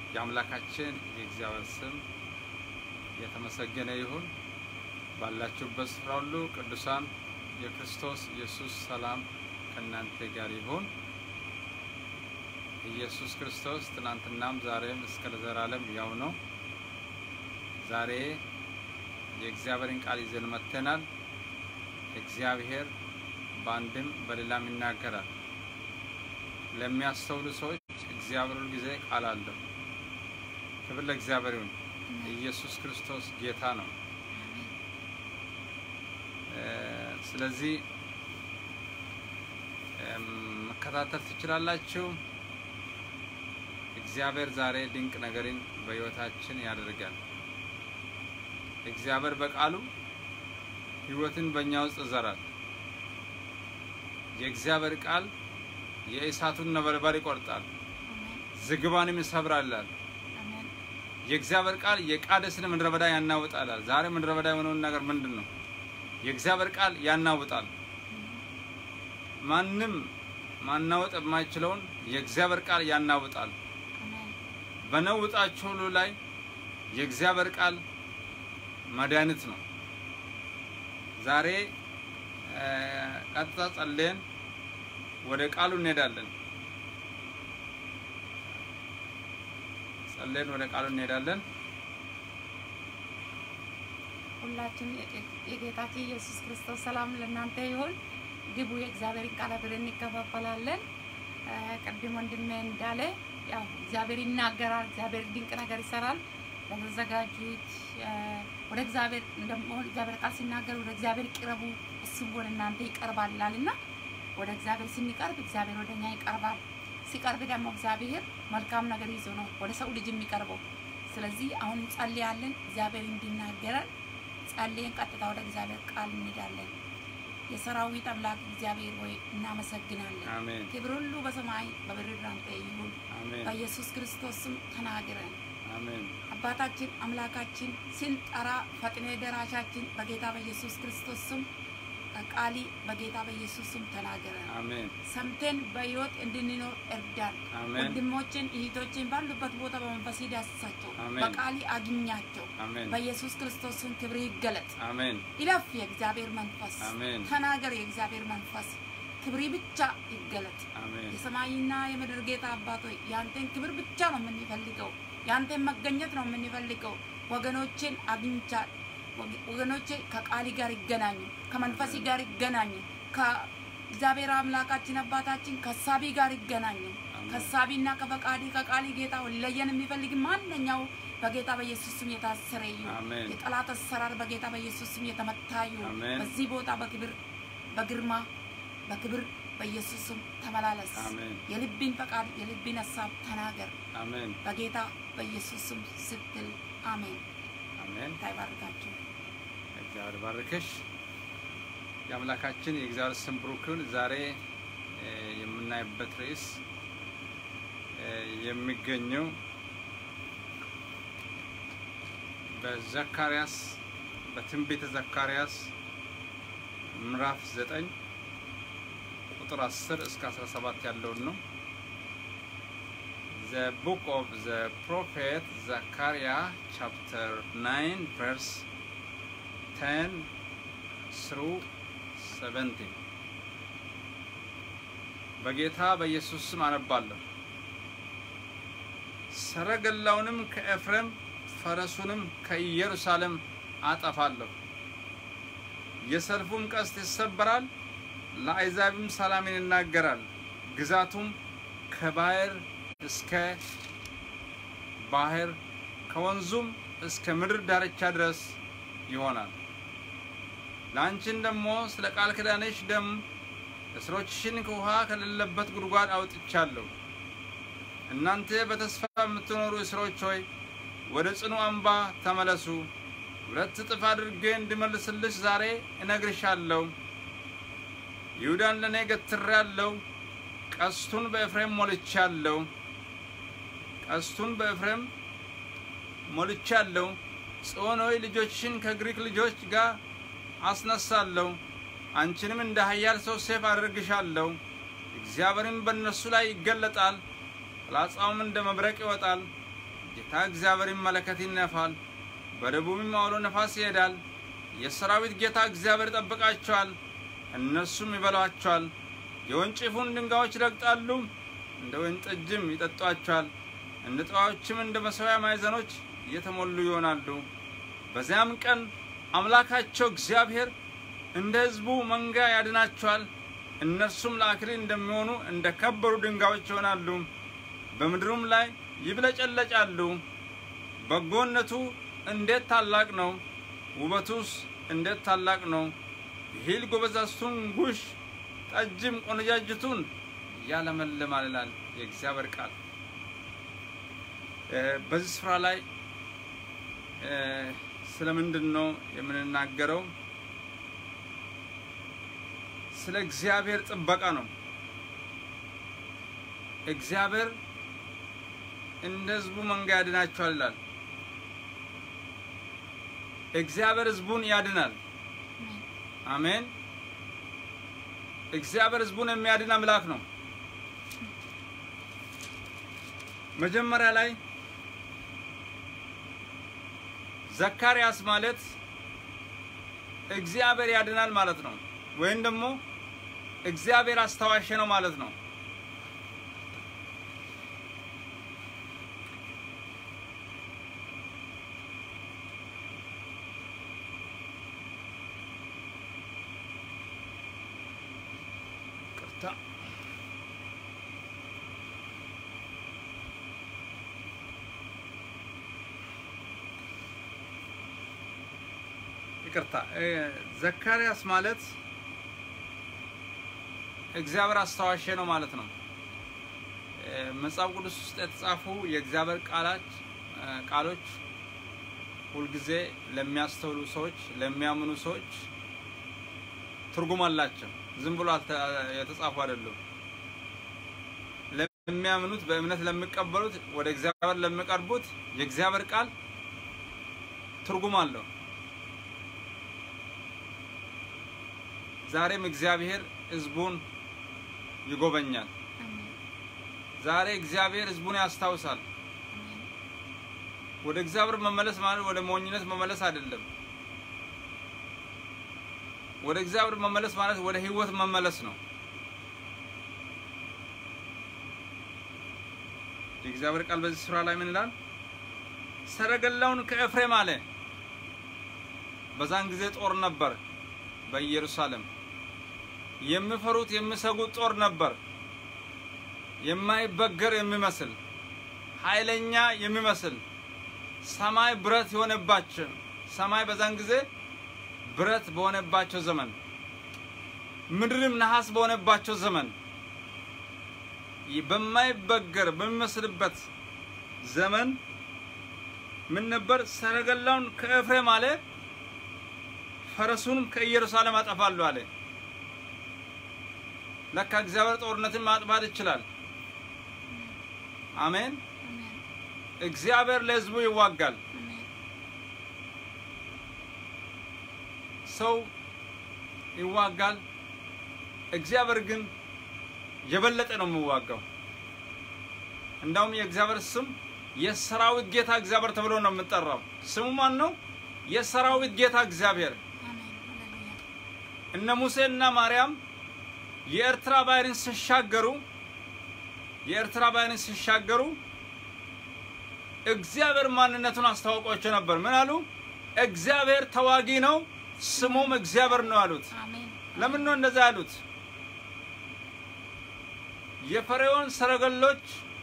የአምላካችን የእግዚአብሔር ስም የተመሰገነ ይሁን። ባላችሁበት ስፍራ ሁሉ ቅዱሳን የክርስቶስ ኢየሱስ ሰላም ከእናንተ ጋር ይሁን። ኢየሱስ ክርስቶስ ትናንትናም ዛሬም እስከ ለዘላለም ያው ነው። ዛሬ የእግዚአብሔርን ቃል ይዘን መጥተናል። እግዚአብሔር በአንድም በሌላም ይናገራል። ለሚያስተውሉ ሰዎች እግዚአብሔር ሁል ጊዜ ቃል አለው። ክብር ለእግዚአብሔር ይሁን። ኢየሱስ ክርስቶስ ጌታ ነው። ስለዚህ መከታተል ትችላላችሁ። እግዚአብሔር ዛሬ ድንቅ ነገርን በሕይወታችን ያደርጋል። እግዚአብሔር በቃሉ ሕይወትን በእኛ ውስጥ ይዘራል። የእግዚአብሔር ቃል የእሳቱን ነበልባል ይቆርጣል፣ ዝግባንም ይሰብራላል። የእግዚአብሔር ቃል የቃዴስን ምድረ በዳ ያናውጣላል። ዛሬ ምድረ በዳ የሆነውን ነገር ምንድን ነው? የእግዚአብሔር ቃል ያናውጣል። ማንም ማናወጥ የማይችለውን የእግዚአብሔር ቃል ያናውጣል። በነውጣችሁ ሁሉ ላይ የእግዚአብሔር ቃል መድኃኒት ነው። ዛሬ ቀጥታ ጸልየን ወደ ቃሉ እንሄዳለን። ጸልየን ወደ ቃሉ እንሄዳለን። ሁላችን የጌታችን ኢየሱስ ክርስቶስ ሰላም ለእናንተ ይሁን። ግቡ፣ የእግዚአብሔርን ቃል አብረን እንከፋፈላለን። ቅድም ወንድሜ እንዳለ ያው እግዚአብሔር ይናገራል፣ እግዚአብሔር ድንቅ ነገር ይሰራል። ለተዘጋጁት ወደ እግዚአብሔር ደግሞ እግዚአብሔር ቃል ሲናገር ወደ እግዚአብሔር ቅረቡ፣ እሱም ወደ እናንተ ይቀርባል ይላል እና ወደ እግዚአብሔር ስንቀርብ እግዚአብሔር ወደ እኛ ይቀርባል። ሲቀርብ ደግሞ እግዚአብሔር መልካም ነገር ይዞ ነው ወደ ሰው ልጅ የሚቀርበው። ስለዚህ አሁን እንጸልያለን፣ እግዚአብሔር እንዲናገረን ጸልየን ቀጥታ ወደ እግዚአብሔር ቃል እንሄዳለን። የሰራዊት አምላክ እግዚአብሔር ሆይ እናመሰግናለን። አሜን ክብር ሁሉ በሰማይ በምድር ላንተ ይሁን። አሜን በኢየሱስ ክርስቶስ ስም ተናግረን አሜን አባታችን አምላካችን ስንጠራ ፈጥነ ደራሻችን በጌታ በኢየሱስ ክርስቶስ ስም ቃሊ በጌታ በኢየሱስ ስም ተናገረን። አሜን ሰምተን በሕይወት እንድንኖር እርዳን። አሜን ወንድሞችን እህቶችን ባሉበት ቦታ በመንፈስ ዳስሳቸው፣ አሜን። በቃሊ አግኛቸው። አሜን በኢየሱስ ክርስቶስ ስም ክብር ይገለጥ። አሜን ይለፍ የእግዚአብሔር መንፈስ አሜን ተናገር። የእግዚአብሔር መንፈስ ክብሪ ብቻ ይገለጥ። አሜን የሰማይና የምድር ጌታ አባቶይ ያንተን ክብር ብቻ ነው የምንፈልገው። ያንተን መገኘት ነው የምንፈልገው። ወገኖችን አግኝቻ ወገኖቼ ከቃሊ ጋር ይገናኙ፣ ከመንፈሲ ጋር ይገናኙ፣ ከእግዚአብሔር አምላካችን አባታችን ከሳቢ ጋር ይገናኙ። ከሳቢና ከፈቃዲ ከቃሊ ጌታ ሊለየን የሚፈልግ ማንኛው በጌታ በኢየሱስ ስም የታሰረ ይሁን። አሜን የጠላት አሰራር በጌታ በኢየሱስ ስም የተመታ ይሁን። አሜን። በዚህ ቦታ በክብር በግርማ በክብር በኢየሱስ ስም ተመላለስ። አሜን የልብን ፈቃድ የልብን ሀሳብ ተናገር አሜን በጌታ በኢየሱስ ስም ስትል አሜን። አሜን ታይባርካችሁ እግዚአብሔር ባርክሽ። የአምላካችን የእግዚአብሔር ስም ብሩክ ይሁን። ዛሬ እ የምናይበት ርዕስ እ የሚገኘው በዘካርያስ በትንቢተ ዘካርያስ ምዕራፍ 9 ቁጥር 10 እስከ 17 ያለውን ነው። The book of the prophet Zechariah chapter 9 verse 10 through 17 በጌታ በኢየሱስ ስም አነባለሁ። ሰረገላውንም ከኤፍሬም ፈረሱንም ከኢየሩሳሌም አጠፋለሁ። የሰልፉም ቀስት ይሰበራል፣ ለአሕዛብም ሰላምን ይናገራል። ግዛቱም ከባህር እስከ ባህር ከወንዙም እስከ ምድር ዳርቻ ድረስ ይሆናል። ለአንቺን ደግሞ ስለ ቃል ኪዳንሽ ደም እስሮችሽን ከውሃ ከሌለበት ጉድጓድ አውጥቻለሁ። እናንተ በተስፋ የምትኖሩ እስሮች ሆይ ወደ ጽኑ አምባ ተመለሱ። ሁለት እጥፍ አድርጌ እንድመልስልሽ ዛሬ እነግርሻለሁ። ይሁዳን ለእኔ ገትሬአለሁ፣ ቀስቱን በኤፍሬም ሞልቻለሁ። ቀስቱን በኤፍሬም ሞልቻለሁ። ጽዮን ሆይ ልጆችሽን ከግሪክ ልጆች ጋር አስነሳለሁ። አንቺንም እንደ ኃያል ሰው ሴፍ አደርግሻለሁ። እግዚአብሔርም በእነሱ ላይ ይገለጣል፣ ፍላጻውም እንደ መብረቅ ይወጣል። ጌታ እግዚአብሔር መለከት ይነፋል፣ በደቡብም አውሎ ነፋስ ይሄዳል። የሰራዊት ጌታ እግዚአብሔር ይጠብቃቸዋል፣ እነርሱም ይበሏቸዋል። የወንጭፉን ድንጋዮች ይረግጣሉ፣ እንደ ወይን ጠጅም ይጠጧቸዋል። እንደ ጠዋዮችም እንደ መሠዊያ ማዕዘኖች እየተሞሉ ይሆናሉ። በዚያም ቀን አምላካቸው እግዚአብሔር እንደ ሕዝቡ መንጋ ያድናቸዋል። እነርሱም ለአክሊል እንደሚሆኑ እንደ ከበሩ ድንጋዮች ይሆናሉ፣ በምድሩም ላይ ይብለጨለጫሉ። በጎነቱ እንዴት ታላቅ ነው! ውበቱስ እንዴት ታላቅ ነው! ይሂል ጎበዛዝቱን ጉሽ ጠጅም ቆነጃጅቱን ያለመልማል ይላል የእግዚአብሔር ቃል። በዚህ ስፍራ ላይ ስለምንድን ነው የምንናገረው? ስለ እግዚአብሔር ጥበቃ ነው። እግዚአብሔር እንደ ሕዝቡ መንጋ ያድናቸዋል ይላል። እግዚአብሔር ሕዝቡን ያድናል። አሜን። እግዚአብሔር ሕዝቡን የሚያድን አምላክ ነው። መጀመሪያ ላይ ዘካርያስ ማለት እግዚአብሔር ያድናል ማለት ነው፣ ወይም ደግሞ እግዚአብሔር አስታዋሽ ነው ማለት ነው። ቅርታ ይቅርታ ዘካርያስ ማለት እግዚአብሔር አስታዋሽ ነው ማለት ነው። መጽሐፍ ቅዱስ ውስጥ የተጻፉ የእግዚአብሔር ቃላት ቃሎች ሁልጊዜ ለሚያስተውሉ ሰዎች፣ ለሚያምኑ ሰዎች ትርጉም አላቸው። ዝም ብሎ የተጻፉ አይደሉም። ለሚያምኑት፣ በእምነት ለሚቀበሉት፣ ወደ እግዚአብሔር ለሚቀርቡት የእግዚአብሔር ቃል ትርጉም አለው። ዛሬም እግዚአብሔር ሕዝቡን ይጎበኛል። ዛሬ እግዚአብሔር ሕዝቡን ያስታውሳል። ወደ እግዚአብሔር መመለስ ማለት ወደ ሞኝነት መመለስ አይደለም። ወደ እግዚአብሔር መመለስ ማለት ወደ ሕይወት መመለስ ነው። የእግዚአብሔር ቃል በዚህ ስፍራ ላይ ምን ይላል? ሰረገላውን ከኤፍሬም አለ። በዛን ጊዜ ጦር ነበር በኢየሩሳሌም የሚፈሩት የሚሰጉት ጦር ነበር። የማይበገር የሚመስል ኃይለኛ የሚመስል ሰማይ ብረት የሆነባቸው ሰማይ በዛን ጊዜ ብረት በሆነባቸው ዘመን ምድርም ነሐስ በሆነባቸው ዘመን በማይበገር በሚመስልበት ዘመን ምን ነበር? ሰረገላውን ከኤፍሬም አለ፣ ፈረሱንም ከኢየሩሳሌም አጠፋለሁ አለ። ለካ እግዚአብሔር ጦርነትን ማጥፋት ይችላል። አሜን። እግዚአብሔር ለሕዝቡ ይዋጋል። ሰው ይዋጋል፣ እግዚአብሔር ግን የበለጠ ነው የሚዋጋው። እንዳውም የእግዚአብሔር ስም የሰራዊት ጌታ እግዚአብሔር ተብሎ ነው የምጠራው። ስሙ ማን ነው? የሰራዊት ጌታ እግዚአብሔር። እነ ሙሴና ማርያም የኤርትራ ባህርን ሲሻገሩ የኤርትራ ባህርን ሲሻገሩ እግዚአብሔር ማንነቱን አስታውቋቸው ነበር። ምን አሉ? እግዚአብሔር ተዋጊ ነው፣ ስሙም እግዚአብሔር ነው አሉት። ለምን ነው እንደዛ ያሉት? የፈርዖን ሰረገሎች፣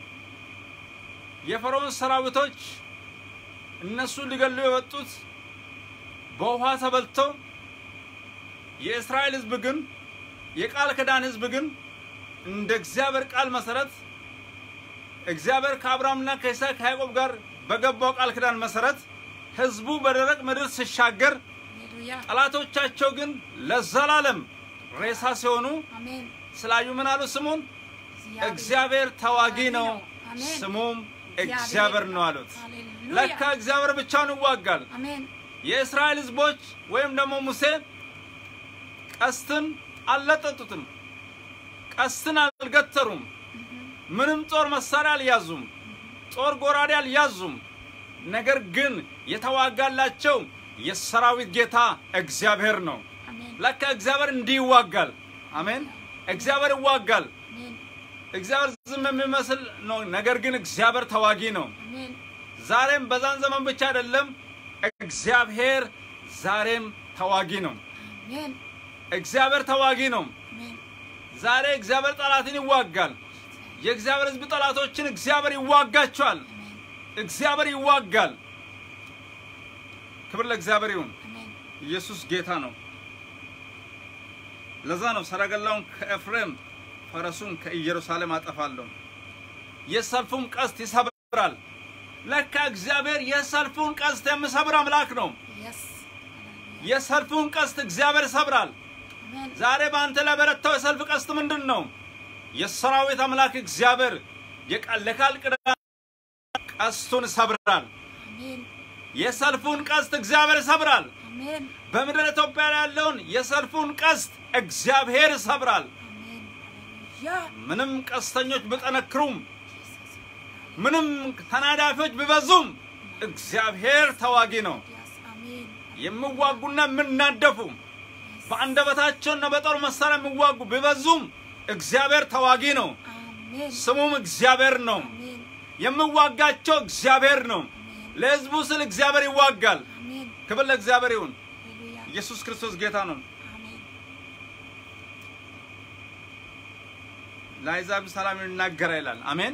የፈርዖን ሰራዊቶች እነሱ ሊገሉ የወጡት በውሃ ተበልቶ የእስራኤል ሕዝብ ግን የቃል ኪዳን ሕዝብ ግን እንደ እግዚአብሔር ቃል መሰረት እግዚአብሔር ከአብርሃምና ከይስሐቅ ከያዕቆብ ጋር በገባው ቃል ኪዳን መሰረት ሕዝቡ በደረቅ ምድር ሲሻገር ጠላቶቻቸው ግን ለዘላለም ሬሳ ሲሆኑ ስላዩ ምን አሉ? ስሙን እግዚአብሔር ተዋጊ ነው፣ ስሙም እግዚአብሔር ነው አሉት። ለካ እግዚአብሔር ብቻውን ይዋጋል። የእስራኤል ሕዝቦች ወይም ደግሞ ሙሴ ቀስትን አልለጠጡትም፣ ቀስትን አልገተሩም፣ ምንም ጦር መሳሪያ አልያዙም። ጦር ጎራዴ አልያዙም። ነገር ግን የተዋጋላቸው የሰራዊት ጌታ እግዚአብሔር ነው። አሜን ለካ እግዚአብሔር እንዲህ ይዋጋል። አሜን። እግዚአብሔር ይዋጋል። አሜን እግዚአብሔር ዝም የሚመስል ነው። ነገር ግን እግዚአብሔር ተዋጊ ነው። አሜን ዛሬም በዛን ዘመን ብቻ አይደለም፣ እግዚአብሔር ዛሬም ተዋጊ ነው። አሜን እግዚአብሔር ተዋጊ ነው። አሜን ዛሬ እግዚአብሔር ጠላትን ይዋጋል። የእግዚአብሔር ሕዝብ ጠላቶችን እግዚአብሔር ይዋጋቸዋል። እግዚአብሔር ይዋጋል። ክብር ለእግዚአብሔር ይሁን። አሜን ኢየሱስ ጌታ ነው። ለዛ ነው ሰረገላውን ከኤፍሬም ፈረሱን ከኢየሩሳሌም አጠፋለሁ፣ የሰልፉን ቀስት ይሰብራል። ለካ እግዚአብሔር የሰልፉን ቀስት የሚሰብር አምላክ ነው። የስ የሰልፉን ቀስት እግዚአብሔር ይሰብራል። አሜን ዛሬ በአንተ ላይ በረታው የሰልፍ ቀስት ምንድን ነው? የሰራዊት አምላክ እግዚአብሔር የቃል ለቃል ቅዳሜ ቀስቱን ይሰብራል። አሜን የሰልፉን ቀስት እግዚአብሔር ይሰብራል። አሜን በምድር ኢትዮጵያ ላይ ያለውን የሰልፉን ቀስት እግዚአብሔር ይሰብራል። አሜን ሃሌሉያ ምንም ቀስተኞች ቢጠነክሩም፣ ኢየሱስ ምንም ተናዳፊዎች ቢበዙም እግዚአብሔር ተዋጊ ነው። ያስ አሜን የሚዋጉና የሚናደፉ በአንደበታቸውና በጦር መሳሪያ የሚዋጉ ቢበዙም እግዚአብሔር ተዋጊ ነው። አሜን ስሙም እግዚአብሔር ነው። አሜን የሚዋጋቸው እግዚአብሔር ነው። አሜን ለሕዝቡ ስል እግዚአብሔር ይዋጋል። አሜን ክብር ለእግዚአብሔር ይሁን። ሃሌሉያ ኢየሱስ ክርስቶስ ጌታ ነው። አሜን ለአሕዛብ ሰላም ይናገራ ይላል። አሜን።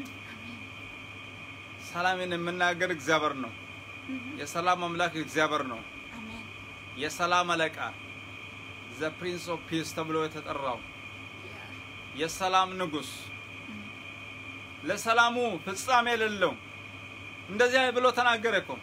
ሰላምን የምናገር እግዚአብሔር ነው። የሰላም አምላክ እግዚአብሔር ነው። አሜን የሰላም አለቃ ዘ ፕሪንስ ኦፍ ፒስ ተብሎ የተጠራው የሰላም ንጉሥ ለሰላሙ ፍጻሜ የሌለው እንደዚያ ብሎ ተናገረ እኮ።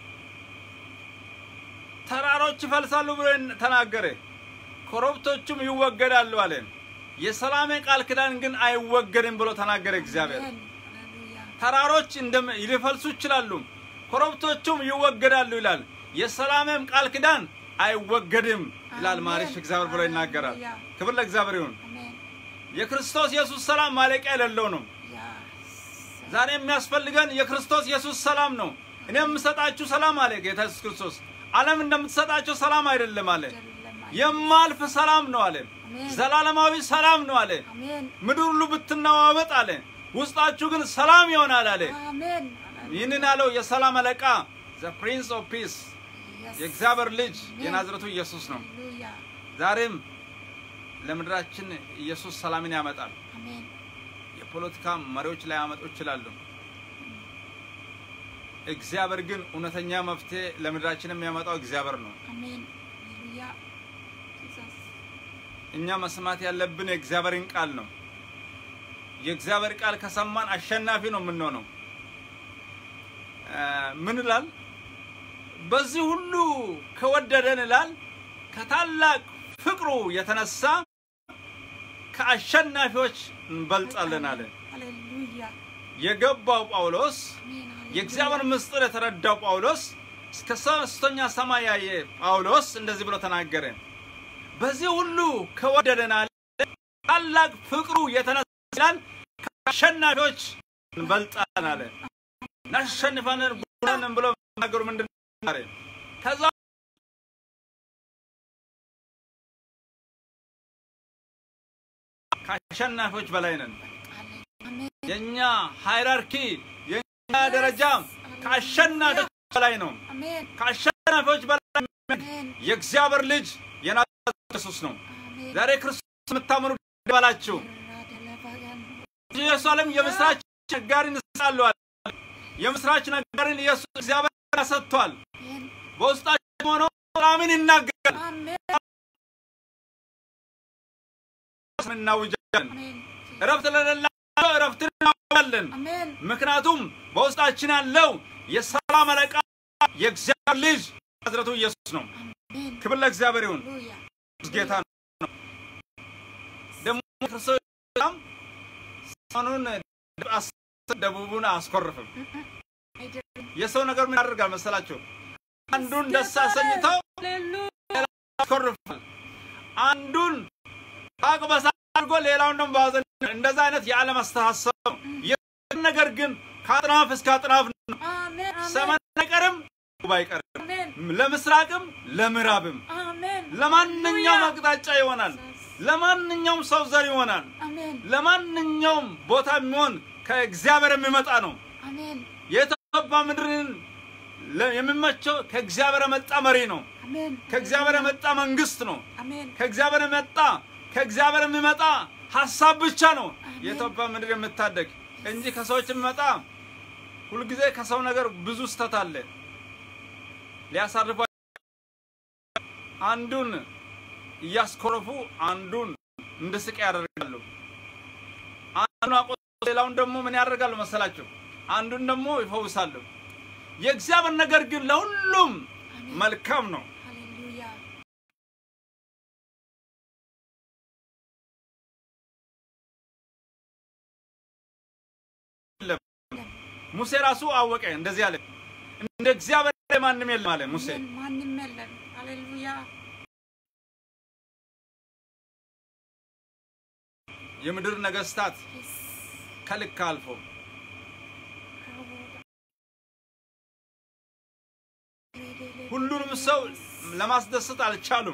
ተራሮች ይፈልሳሉ ብሎ ተናገረ፣ ኮረብቶቹም ይወገዳሉ አለ። የሰላሜ ቃል ኪዳን ግን አይወገድም ብሎ ተናገረ እግዚአብሔር። አሜን ሃሌሉያ ተራሮች እንደም ሊፈልሱ ይችላሉ፣ ኮረብቶቹም ይወገዳሉ ይላል። የሰላሜም ቃል ኪዳን አይወገድም ይላል አሜን። ማሪሽ እግዚአብሔር ብሎ ይናገራል። ሃሌሉያ። ክብር ለእግዚአብሔር ይሁን። አሜን የክርስቶስ ኢየሱስ ሰላም ማለቂያ የሌለው ነው። ያስ ዛሬ የሚያስፈልገን የክርስቶስ ኢየሱስ ሰላም ነው። እኔ የምሰጣችሁ ሰላም አለ ጌታ ኢየሱስ ክርስቶስ። ዓለም እንደምትሰጣቸው ሰላም አይደለም አለ። የማልፍ ሰላም ነው አለ። አሜን። ዘላለማዊ ሰላም ነው አለ። አሜን ምድር ሁሉ ብትነዋወጥ አለ፣ ውስጣችሁ ግን ሰላም ይሆናል አለ። አሜን ይህንን ያለው የሰላም አለቃ ዘ ፕሪንስ ኦፍ ፒስ Yes. የእግዚአብሔር ልጅ የናዝረቱ ኢየሱስ ነው። ሃሌሉያ ዛሬም ለምድራችን ኢየሱስ ሰላምን ያመጣል። አሜን የፖለቲካ መሪዎች ላይ ያመጡ ይችላሉ። እግዚአብሔር ግን እውነተኛ መፍትሄ ለምድራችን የሚያመጣው እግዚአብሔር ነው። አሜን ሃሌሉያ ጂሰስ እኛ መስማት ያለብን የእግዚአብሔርን ቃል ነው። የእግዚአብሔር ቃል ከሰማን አሸናፊ ነው የምንሆነው። እ ምን ይላል? በዚህ ሁሉ ከወደደን ይላል ከታላቅ ፍቅሩ የተነሳ ከአሸናፊዎች እንበልጣለን አለ። ሃሌሉያ የገባው ጳውሎስ አሜን ሃሌሉያ የእግዚአብሔር ምስጢር የተረዳው ጳውሎስ እስከ ሶስተኛ ሰማይ ያየ ጳውሎስ እንደዚህ ብሎ ተናገረ። በዚህ ሁሉ ከወደደን አለ ታላቅ ፍቅሩ የተነሳ ይላል ከአሸናፊዎች እንበልጣለን አለ። እናሸንፋለን ጉዳንን ብሎ ነገሩ ምንድን ነው አለ። ከዛ ከአሸናፊዎች በላይ ነን። አሜን የኛ ሃይራርኪ የኛ ደረጃ ከአሸናፊዎች በላይ ነው። አሜን ከአሸናፊዎች በላይ አሜን የእግዚአብሔር ልጅ የናዝሬቱ ኢየሱስ ነው። አሜን ዛሬ ክርስቶስ የምታምኑ ባላችሁ ራደለባያን ኢየሩሳሌም የምስራች ነጋሪን ይሰጣሉ አለ። የምስራች ነጋሪን ኢየሱስ እግዚአብሔር ሰጥቷል። አሜን በውስጣችን ሆኖ ሰላምን ይናገራል። አሜን እናውጃለን። አሜን እረፍት ለሌላቸው እረፍትን እናውጃለን። አሜን ምክንያቱም በውስጣችን ያለው የሰላም አለቃ የእግዚአብሔር ልጅ ናዝሬቱ ኢየሱስ ነው። አሜን ክብር ለእግዚአብሔር ይሁን። ሃሌሉያ ኢየሱስ ጌታ ነው። ደግሞ ክርስቶስ ሰላም ሰኑን ደቡቡን አያስኮርፍም። አይደለም የሰው ነገር ምን ያደርጋል መሰላችሁ? አንዱን ደስ አሰኝተው ሃሌሉያ ያስኮርፋል። አንዱን ሳቅ በሳቅ አድርጎ ሌላውን ደግሞ በሐዘን እንደዛ አይነት የዓለም አስተሳሰብ ነው። የእግዚአብሔር ነገር ግን ከአጥናፍ እስከ አጥናፍ ነው። አሜን ሰማይ አይቀርም፣ ደቡብ አይቀርም፣ አሜን ለምስራቅም ለምዕራብም አሜን ለማንኛውም አቅጣጫ ይሆናል። ለማንኛውም ሰው ዘር ይሆናል። አሜን ለማንኛውም ቦታ የሚሆን ከእግዚአብሔር የሚመጣ ነው። አሜን የኢትዮጵያ ምድርን ለ- የሚመቸው ከእግዚአብሔር የመጣ መሪ ነው። አሜን ከእግዚአብሔር የመጣ መንግስት ነው። አሜን ከእግዚአብሔር የመጣ ከእግዚአብሔር የሚመጣ ሀሳብ ብቻ ነው አሜን። የኢትዮጵያ ምድር የምታደግ እንጂ ከሰዎች የሚመጣ ሁልጊዜ ከሰው ነገር ብዙ ስተት አለ። ሊያሳርፉ አንዱን እያስኮረፉ አንዱን እንድስቅ ያደርጋሉ። አንዱን አቆ ሌላውን ደግሞ ምን ያደርጋሉ መሰላቸው? አንዱን ደግሞ ይፈውሳሉ። የእግዚአብሔር ነገር ግን ለሁሉም አሜን። መልካም ነው። ሃሌሉያ ሙሴ ራሱ አወቀ፣ እንደዚህ አለ፣ እንደ እግዚአብሔር ማንም የለም አለ ሙሴ። አሜን። ማንም የለም ሃሌሉያ የምድር ነገስታት ከልክ አልፎ ሁሉንም ሰው ለማስደሰት አልቻሉም።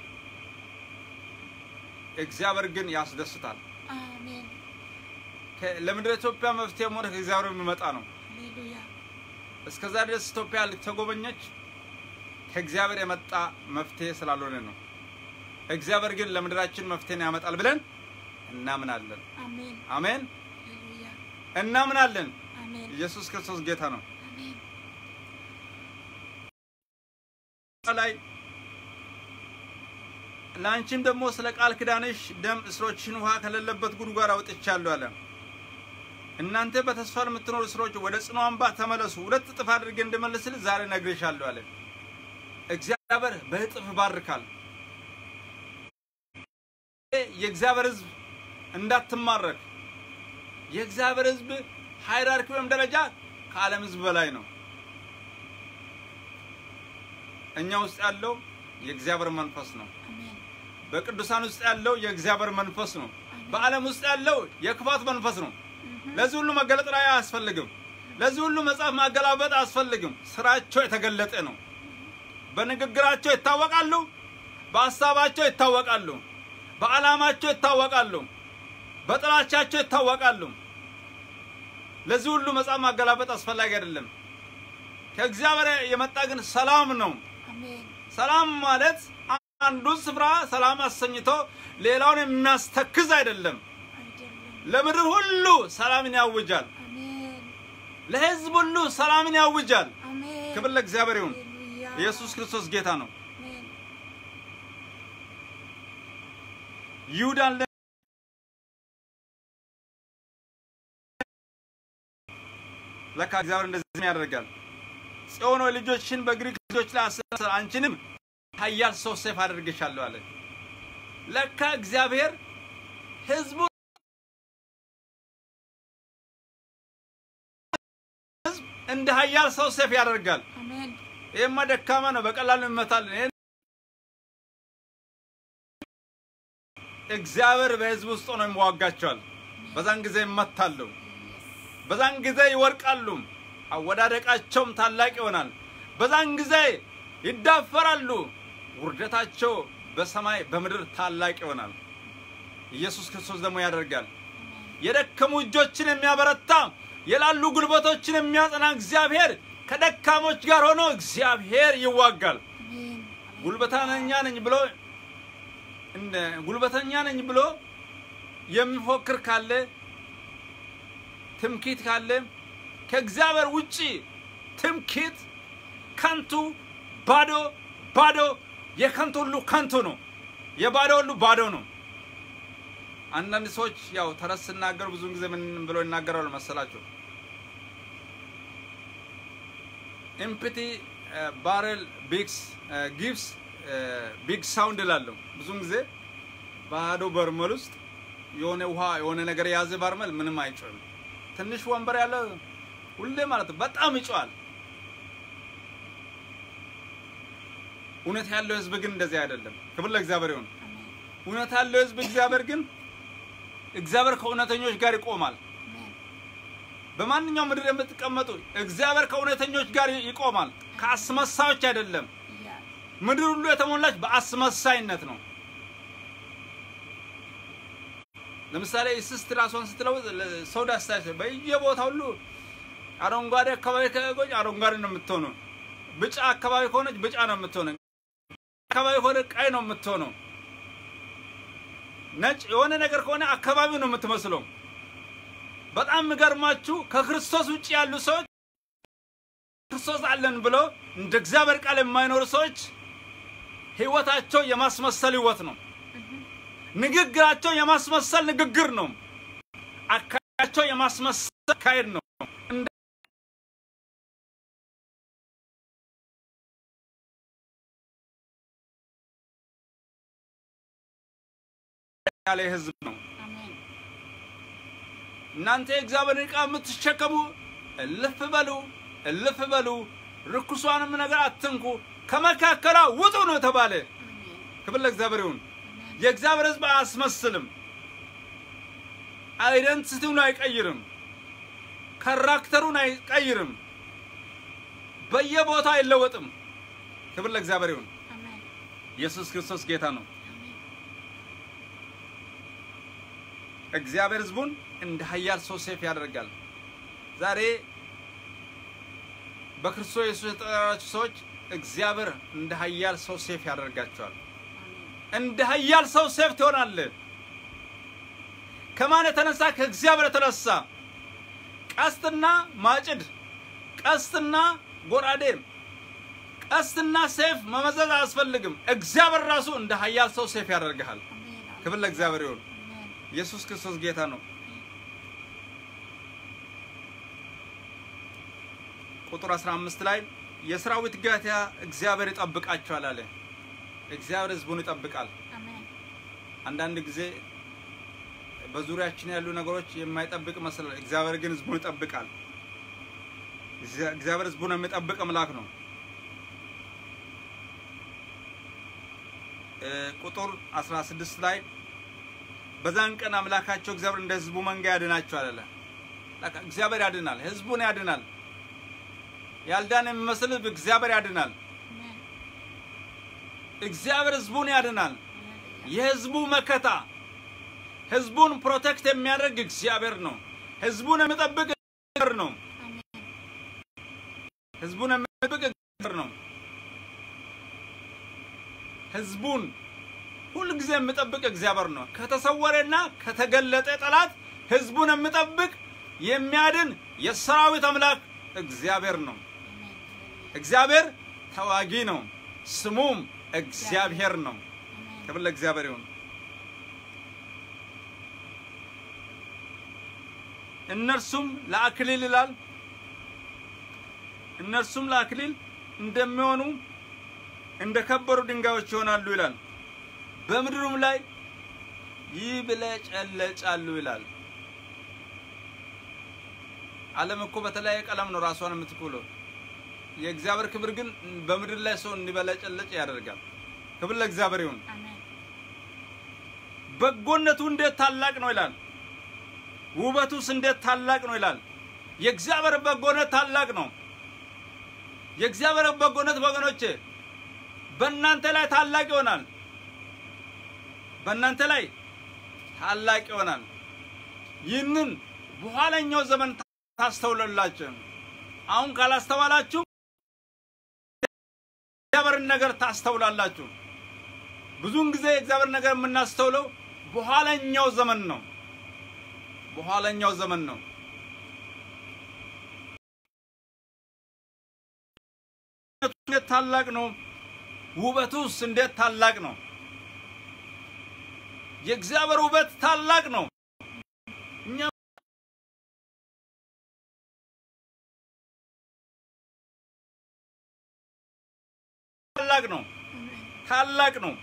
እግዚአብሔር ግን ያስደስታል። አሜን ከ- ለምድር ኢትዮጵያ መፍትሄ ሆነ ከእግዚአብሔር የሚመጣ ነው። ሃሌሉያ እስከዛ ድረስ ኢትዮጵያ ልተጎበኘች ከእግዚአብሔር የመጣ መፍትሄ ስላልሆነ ነው። እግዚአብሔር ግን ለምድራችን መፍትሄን ያመጣል ብለን እናምናለን። አሜን አሜን፣ ሃሌሉያ እናምናለን። አሜን ኢየሱስ ክርስቶስ ጌታ ነው። አሜን ላይ ለአንቺም ደግሞ ስለ ቃል ኪዳንሽ ደም እስሮችሽን ውሃ ከሌለበት ጉድጓድ አውጥቻለሁ አለ። እናንተ በተስፋ ለምትኖሩ እስሮች ወደ ጽኑ አምባ ተመለሱ፣ ሁለት እጥፍ አድርጌ እንድመልስል ዛሬ ነግሬሻለሁ አለ። እግዚአብሔር በእጥፍ ባርካል። የእግዚአብሔር ሕዝብ እንዳትማረክ። የእግዚአብሔር ሕዝብ ሃይራርኪ ወይም ደረጃ ከዓለም ሕዝብ በላይ ነው። እኛ ውስጥ ያለው የእግዚአብሔር መንፈስ ነው። አሜን በቅዱሳን ውስጥ ያለው የእግዚአብሔር መንፈስ ነው። በዓለም ውስጥ ያለው የክፋት መንፈስ ነው። ለዚህ ሁሉ መገለጥ ላይ አያስፈልግም። ለዚህ ሁሉ መጽሐፍ ማገላበጥ አያስፈልግም። ስራቸው የተገለጠ ነው። በንግግራቸው ይታወቃሉ፣ በሀሳባቸው ይታወቃሉ፣ በዓላማቸው ይታወቃሉ፣ በጥላቻቸው ይታወቃሉ። ለዚህ ሁሉ መጽሐፍ ማገላበጥ አስፈላጊ አይደለም። ከእግዚአብሔር የመጣ ግን ሰላም ነው። አሜን ሰላም ማለት አንዱን ስፍራ ሰላም አሰኝቶ ሌላውን የሚያስተክዝ አይደለም። አይደለም ለምድር ሁሉ ሰላምን ያውጃል። አሜን ለሕዝብ ሁሉ ሰላምን ያውጃል። አሜን ክብር ለእግዚአብሔር ይሁን። ሃሌሉያ ኢየሱስ ክርስቶስ ጌታ ነው። አሜን ይሁዳን ለ- ለካ እግዚአብሔር እንደዚህ ያደርጋል። ጽዮን ሆይ ልጆችሽን በግሪክ ልጆች ላይ አሰር፣ አንቺንም ኃያል ሰው ሰይፍ አድርጌሻለሁ አለ። ለካ እግዚአብሔር ህዝቡ ህዝብ እንደ ኃያል ሰው ሰይፍ ያደርጋል። አሜን ይህማ ደካማ ነው፣ በቀላሉ ይመታልን። ይህን እግዚአብሔር በህዝብ ውስጥ ሆኖ ይዋጋቸዋል። በዛን ጊዜ ይመታሉ፣ በዛን ጊዜ ይወድቃሉ፣ አወዳደቃቸውም ታላቅ ይሆናል። በዛን ጊዜ ይዳፈራሉ፣ ውርደታቸው በሰማይ በምድር ታላቅ ይሆናል። ኢየሱስ ክርስቶስ ደግሞ ያደርጋል። የደከሙ እጆችን የሚያበረታ የላሉ ጉልበቶችን የሚያጸና እግዚአብሔር ከደካሞች ጋር ሆኖ እግዚአብሔር ይዋጋል። አሜን ጉልበተኛ ነኝ ብሎ እንደ ጉልበተኛ ነኝ ብሎ የሚፎክር ካለ ትምኪት ካለ ከእግዚአብሔር ውጪ ትምኪት ከንቱ ባዶ ባዶ የከንቱ ሁሉ ከንቱ ነው። የባዶ ሁሉ ባዶ ነው። አንዳንድ ሰዎች ያው ተረት ሲናገሩ ብዙውን ጊዜ ምን ብሎ ይናገራሉ መሰላቸው? ኢምፕቲ ባረል ቢግስ ጊቭስ ቢግ ሳውንድ እላለሁ። ብዙውን ጊዜ ባዶ በርመል ውስጥ የሆነ ውሃ የሆነ ነገር የያዘ በርመል ምንም አይጮህም። ትንሽ ወንበር ያለ ሁሌ ማለት ነው በጣም ይጮሃል። እውነት ያለው ህዝብ ግን እንደዚህ አይደለም። ክብር ለእግዚአብሔር ይሁን። አሜን እውነት ያለው ህዝብ እግዚአብሔር ግን እግዚአብሔር ከእውነተኞች ጋር ይቆማል። አሜን በማንኛውም ምድር የምትቀመጡ እግዚአብሔር ከእውነተኞች ጋር ይቆማል፣ ከአስመሳዮች አይደለም። Yes. ምድር ሁሉ የተሞላች በአስመሳይነት ነው። ለምሳሌ ስስት ራሷን ስትለውጥ ሰው ዳስታ በየቦታ ሁሉ አረንጓዴ አካባቢ ከቆች አረንጓዴ ነው የምትሆነው። ብጫ አካባቢ ከሆነች ብጫ ነው የምትሆነው። አካባቢ ከሆነ ቀይ ነው የምትሆነው። ነጭ የሆነ ነገር ከሆነ አካባቢው ነው የምትመስለው። በጣም የሚገርማችሁ ከክርስቶስ ውጭ ያሉ ሰዎች ክርስቶስ አለን ብለው እንደ እግዚአብሔር ቃል የማይኖሩ ሰዎች ህይወታቸው የማስመሰል ህይወት ነው። ንግግራቸው የማስመሰል ንግግር ነው። አካሄዳቸው የማስመሰል አካሄድ ነው። እንደ ያለ ህዝብ ነው። Amen. እናንተ የእግዚአብሔርን ዕቃ የምትሸከሙ እልፍ በሉ እልፍ በሉ፣ ርኩሷንም ነገር አትንኩ፣ ከመካከሏ ውጡ ነው የተባለ። Amen. ክብር ለእግዚአብሔር ይሁን። Amen. የእግዚአብሔር ህዝብ አያስመስልም። አይደንቲቲውን አይቀይርም። ካራክተሩን አይቀይርም። በየቦታው አይለወጥም። ክብር ለእግዚአብሔር ይሁን። Amen. ኢየሱስ ክርስቶስ ጌታ ነው። Amen. እግዚአብሔር ህዝቡን እንደ ኃያል ሰው ሴፍ ያደርጋል። ዛሬ በክርስቶስ ኢየሱስ የተጠራችሁ ሰዎች እግዚአብሔር እንደ ኃያል ሰው ሴፍ ያደርጋቸዋል። Amen. እንደ ኃያል ሰው ሴፍ ትሆናለህ። ከማን የተነሳ? ከእግዚአብሔር የተነሳ። ቀስትና ማጭድ፣ ቀስትና ጎራዴ፣ ቀስትና ሴፍ መመዘዝ አያስፈልግም። እግዚአብሔር ራሱ እንደ ኃያል ሰው ሴፍ ያደርግሃል። Amen. ክብር ለእግዚአብሔር ይሁን። Amen. ኢየሱስ ክርስቶስ ጌታ ነው። ቁጥር 15 ላይ የሰራዊት ጌታ እግዚአብሔር ይጠብቃቸዋል አለ። እግዚአብሔር ህዝቡን ይጠብቃል። Amen. አንዳንድ ጊዜ በዙሪያችን ያሉ ነገሮች የማይጠብቅ መስላል። እግዚአብሔር ግን ህዝቡን ይጠብቃል። እግዚአ- እግዚአብሔር ህዝቡን የሚጠብቅ አምላክ ነው። እ፣ ቁጥር 16 ላይ በዛን ቀን አምላካቸው እግዚአብሔር እንደ ህዝቡ መንጋ ያድናቸዋል አለ። በቃ እግዚአብሔር ያድናል፣ ህዝቡን ያድናል። ያልዳን የሚመስል ህዝብ እግዚአብሔር ያድናል። Amen. እግዚአብሔር ህዝቡን ያድናል። Hallelujah. የህዝቡ መከታ ህዝቡን ፕሮቴክት የሚያደርግ እግዚአብሔር ነው። ህዝቡን የሚጠብቅ እግዚአብሔር ነው። Amen. ህዝቡን የሚጠብቅ እግዚአብሔር ነው። ህዝቡን ሁልጊዜ የሚጠብቅ እግዚአብሔር ነው። ከተሰወረና ከተገለጠ ጠላት ህዝቡን የሚጠብቅ የሚያድን የሰራዊት አምላክ እግዚአብሔር ነው። Amen. Hallelujah. እግዚአብሔር ተዋጊ ነው። ስሙም እግዚአብሔር ነው። Amen. ክብር ለእግዚአብሔር ይሁን። እነርሱም ለአክሊል ይላል። እነርሱም ለአክሊል እንደሚሆኑ እንደ ከበሩ ድንጋዮች ይሆናሉ ይላል። በምድሩም ላይ ይብለጨለጫሉ ይላል። ዓለም እኮ በተለያየ ቀለም ነው ራሷን የምትኩለው። የእግዚአብሔር ክብር ግን በምድር ላይ ሰው እንዲበለጨለጭ ያደርጋል። ክብር ለእግዚአብሔር ይሁን። Amen. በጎነቱ እንዴት ታላቅ ነው ይላል። ውበቱስ እንዴት ታላቅ ነው ይላል። የእግዚአብሔር በጎነት ታላቅ ነው። የእግዚአብሔር በጎነት ወገኖቼ በእናንተ ላይ ታላቅ ይሆናል። በእናንተ ላይ ታላቅ ይሆናል። ይህንን በኋለኛው ዘመን ታስተውላላችሁ። አሁን ካላስተዋላችሁ የእግዚአብሔርን ነገር ታስተውላላችሁ። ብዙውን ጊዜ የእግዚአብሔር ነገር የምናስተውለው በኋለኛው ዘመን ነው። በኋለኛው ዘመን ነው። እንዴት ታላቅ ነው! ውበቱስ እንዴት ታላቅ ነው! የእግዚአብሔር ውበት ታላቅ ነው። እኛ ታላቅ ነው። ታላቅ ነው።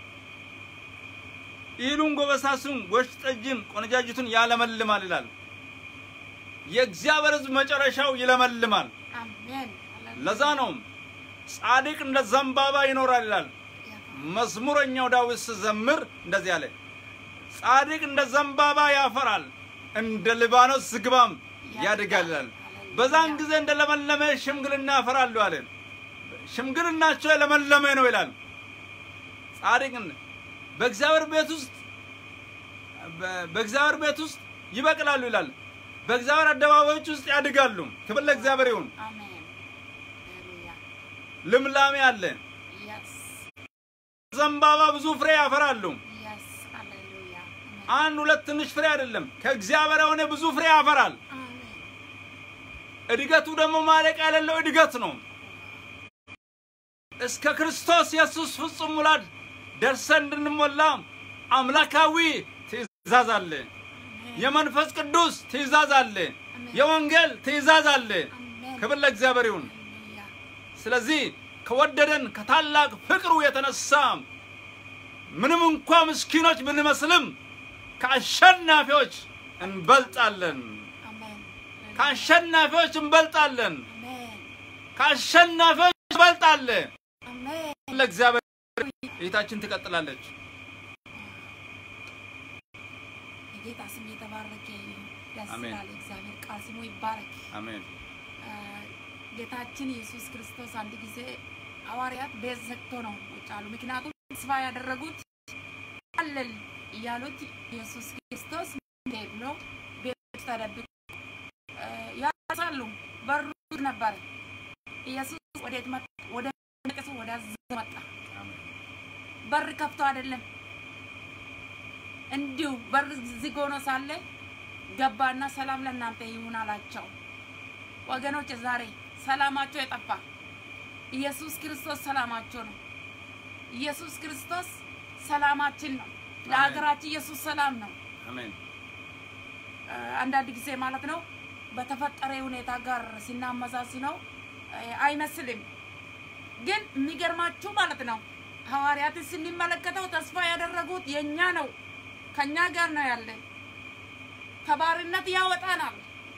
እህሉን ጎበሳሱን ወይን ጠጅን ቆነጃጅቱን ያለመልማል ይላል። የእግዚአብሔር ሕዝብ መጨረሻው ይለመልማል። Amen. ለዛ ነው ጻድቅ እንደ ዘንባባ ይኖራል ይላል። መዝሙረኛው ዳዊት ሲዘምር እንደዚህ አለ፣ ጻድቅ እንደ ዘንባባ ያፈራል፣ እንደ ሊባኖስ ዝግባም ያድጋል ይላል። በዛን ጊዜ እንደለመለመ ሽምግልና ያፈራሉ አለ። ሽምግልናቸው የለመለመ ነው ይላል። ጻድቅን በእግዚአብሔር ቤት ውስጥ በ- በእግዚአብሔር ቤት ውስጥ ይበቅላሉ ይላል። በእግዚአብሔር አደባባዮች ውስጥ ያድጋሉ። ክብር ለእግዚአብሔር ይሁን። አሜን ሃሌሉያ ልምላሜ አለ። የስ ዘንባባ ብዙ ፍሬ ያፈራሉ። የስ ሃሌሉያ አንድ ሁለት ትንሽ ፍሬ አይደለም። ከእግዚአብሔር የሆነ ብዙ ፍሬ ያፈራል። አሜን እድገቱ ደግሞ ማለቂያ የሌለው እድገት ነው። እስከ ክርስቶስ ኢየሱስ ፍጹም ሙላት ደርሰን እንድንሞላ አምላካዊ ትእዛዝ አለ። የመንፈስ ቅዱስ ትእዛዝ አለ። የወንጌል ትእዛዝ አለ። አሜን ክብር ለእግዚአብሔር ይሁን። ሃሌሉያ ስለዚህ ከወደደን ከታላቅ ፍቅሩ የተነሳ ምንም እንኳ ምስኪኖች ብንመስልም ከአሸናፊዎች እንበልጣለን። አሜን ከአሸናፊዎች እንበልጣለን። አሜን ከአሸናፊዎች እንበልጣለን። አሜን ለእግዚአብሔር እይታችን ትቀጥላለች። የጌታ ስም የተባረከ ይሁን። ደስ አሜን። ይላል። እግዚአብሔር ቃል ስሙ ይባረክ። አሜን። አ፣ ጌታችን ኢየሱስ ክርስቶስ አንድ ጊዜ ሐዋርያት ቤት ዘግቶ ነው ቁጭ አሉ። ምክንያቱም ተስፋ ያደረጉት አለል እያሉት ኢየሱስ ክርስቶስ እንዴ ብሎ ቤት ውስጥ ተደብቆ አ፣ ያሳሉ። በሩ ዝግ ነበረ። ኢየሱስ ወዴት መጣ? ወደ መቅደሱ ወደ አዘዘው መጣ። በር ከፍቶ አይደለም እንዲሁ በር ዝግ ሆኖ ሳለ ገባና ሰላም ለእናንተ ይሁን አላቸው። ወገኖች ዛሬ ሰላማቸው የጠፋ ኢየሱስ ክርስቶስ ሰላማቸው ነው። ኢየሱስ ክርስቶስ ሰላማችን ነው። ለሀገራችን ኢየሱስ ሰላም ነው። አሜን። አ፣ አንዳንድ ጊዜ ማለት ነው በተፈጠረ ሁኔታ ጋር ሲናመዛዝነው አ፣ አይመስልም። ግን የሚገርማችሁ ማለት ነው ሐዋርያትን ስንመለከተው ተስፋ ያደረጉት የእኛ ነው፣ ከእኛ ጋር ነው ያለ፣ ከባርነት ያወጣናል፣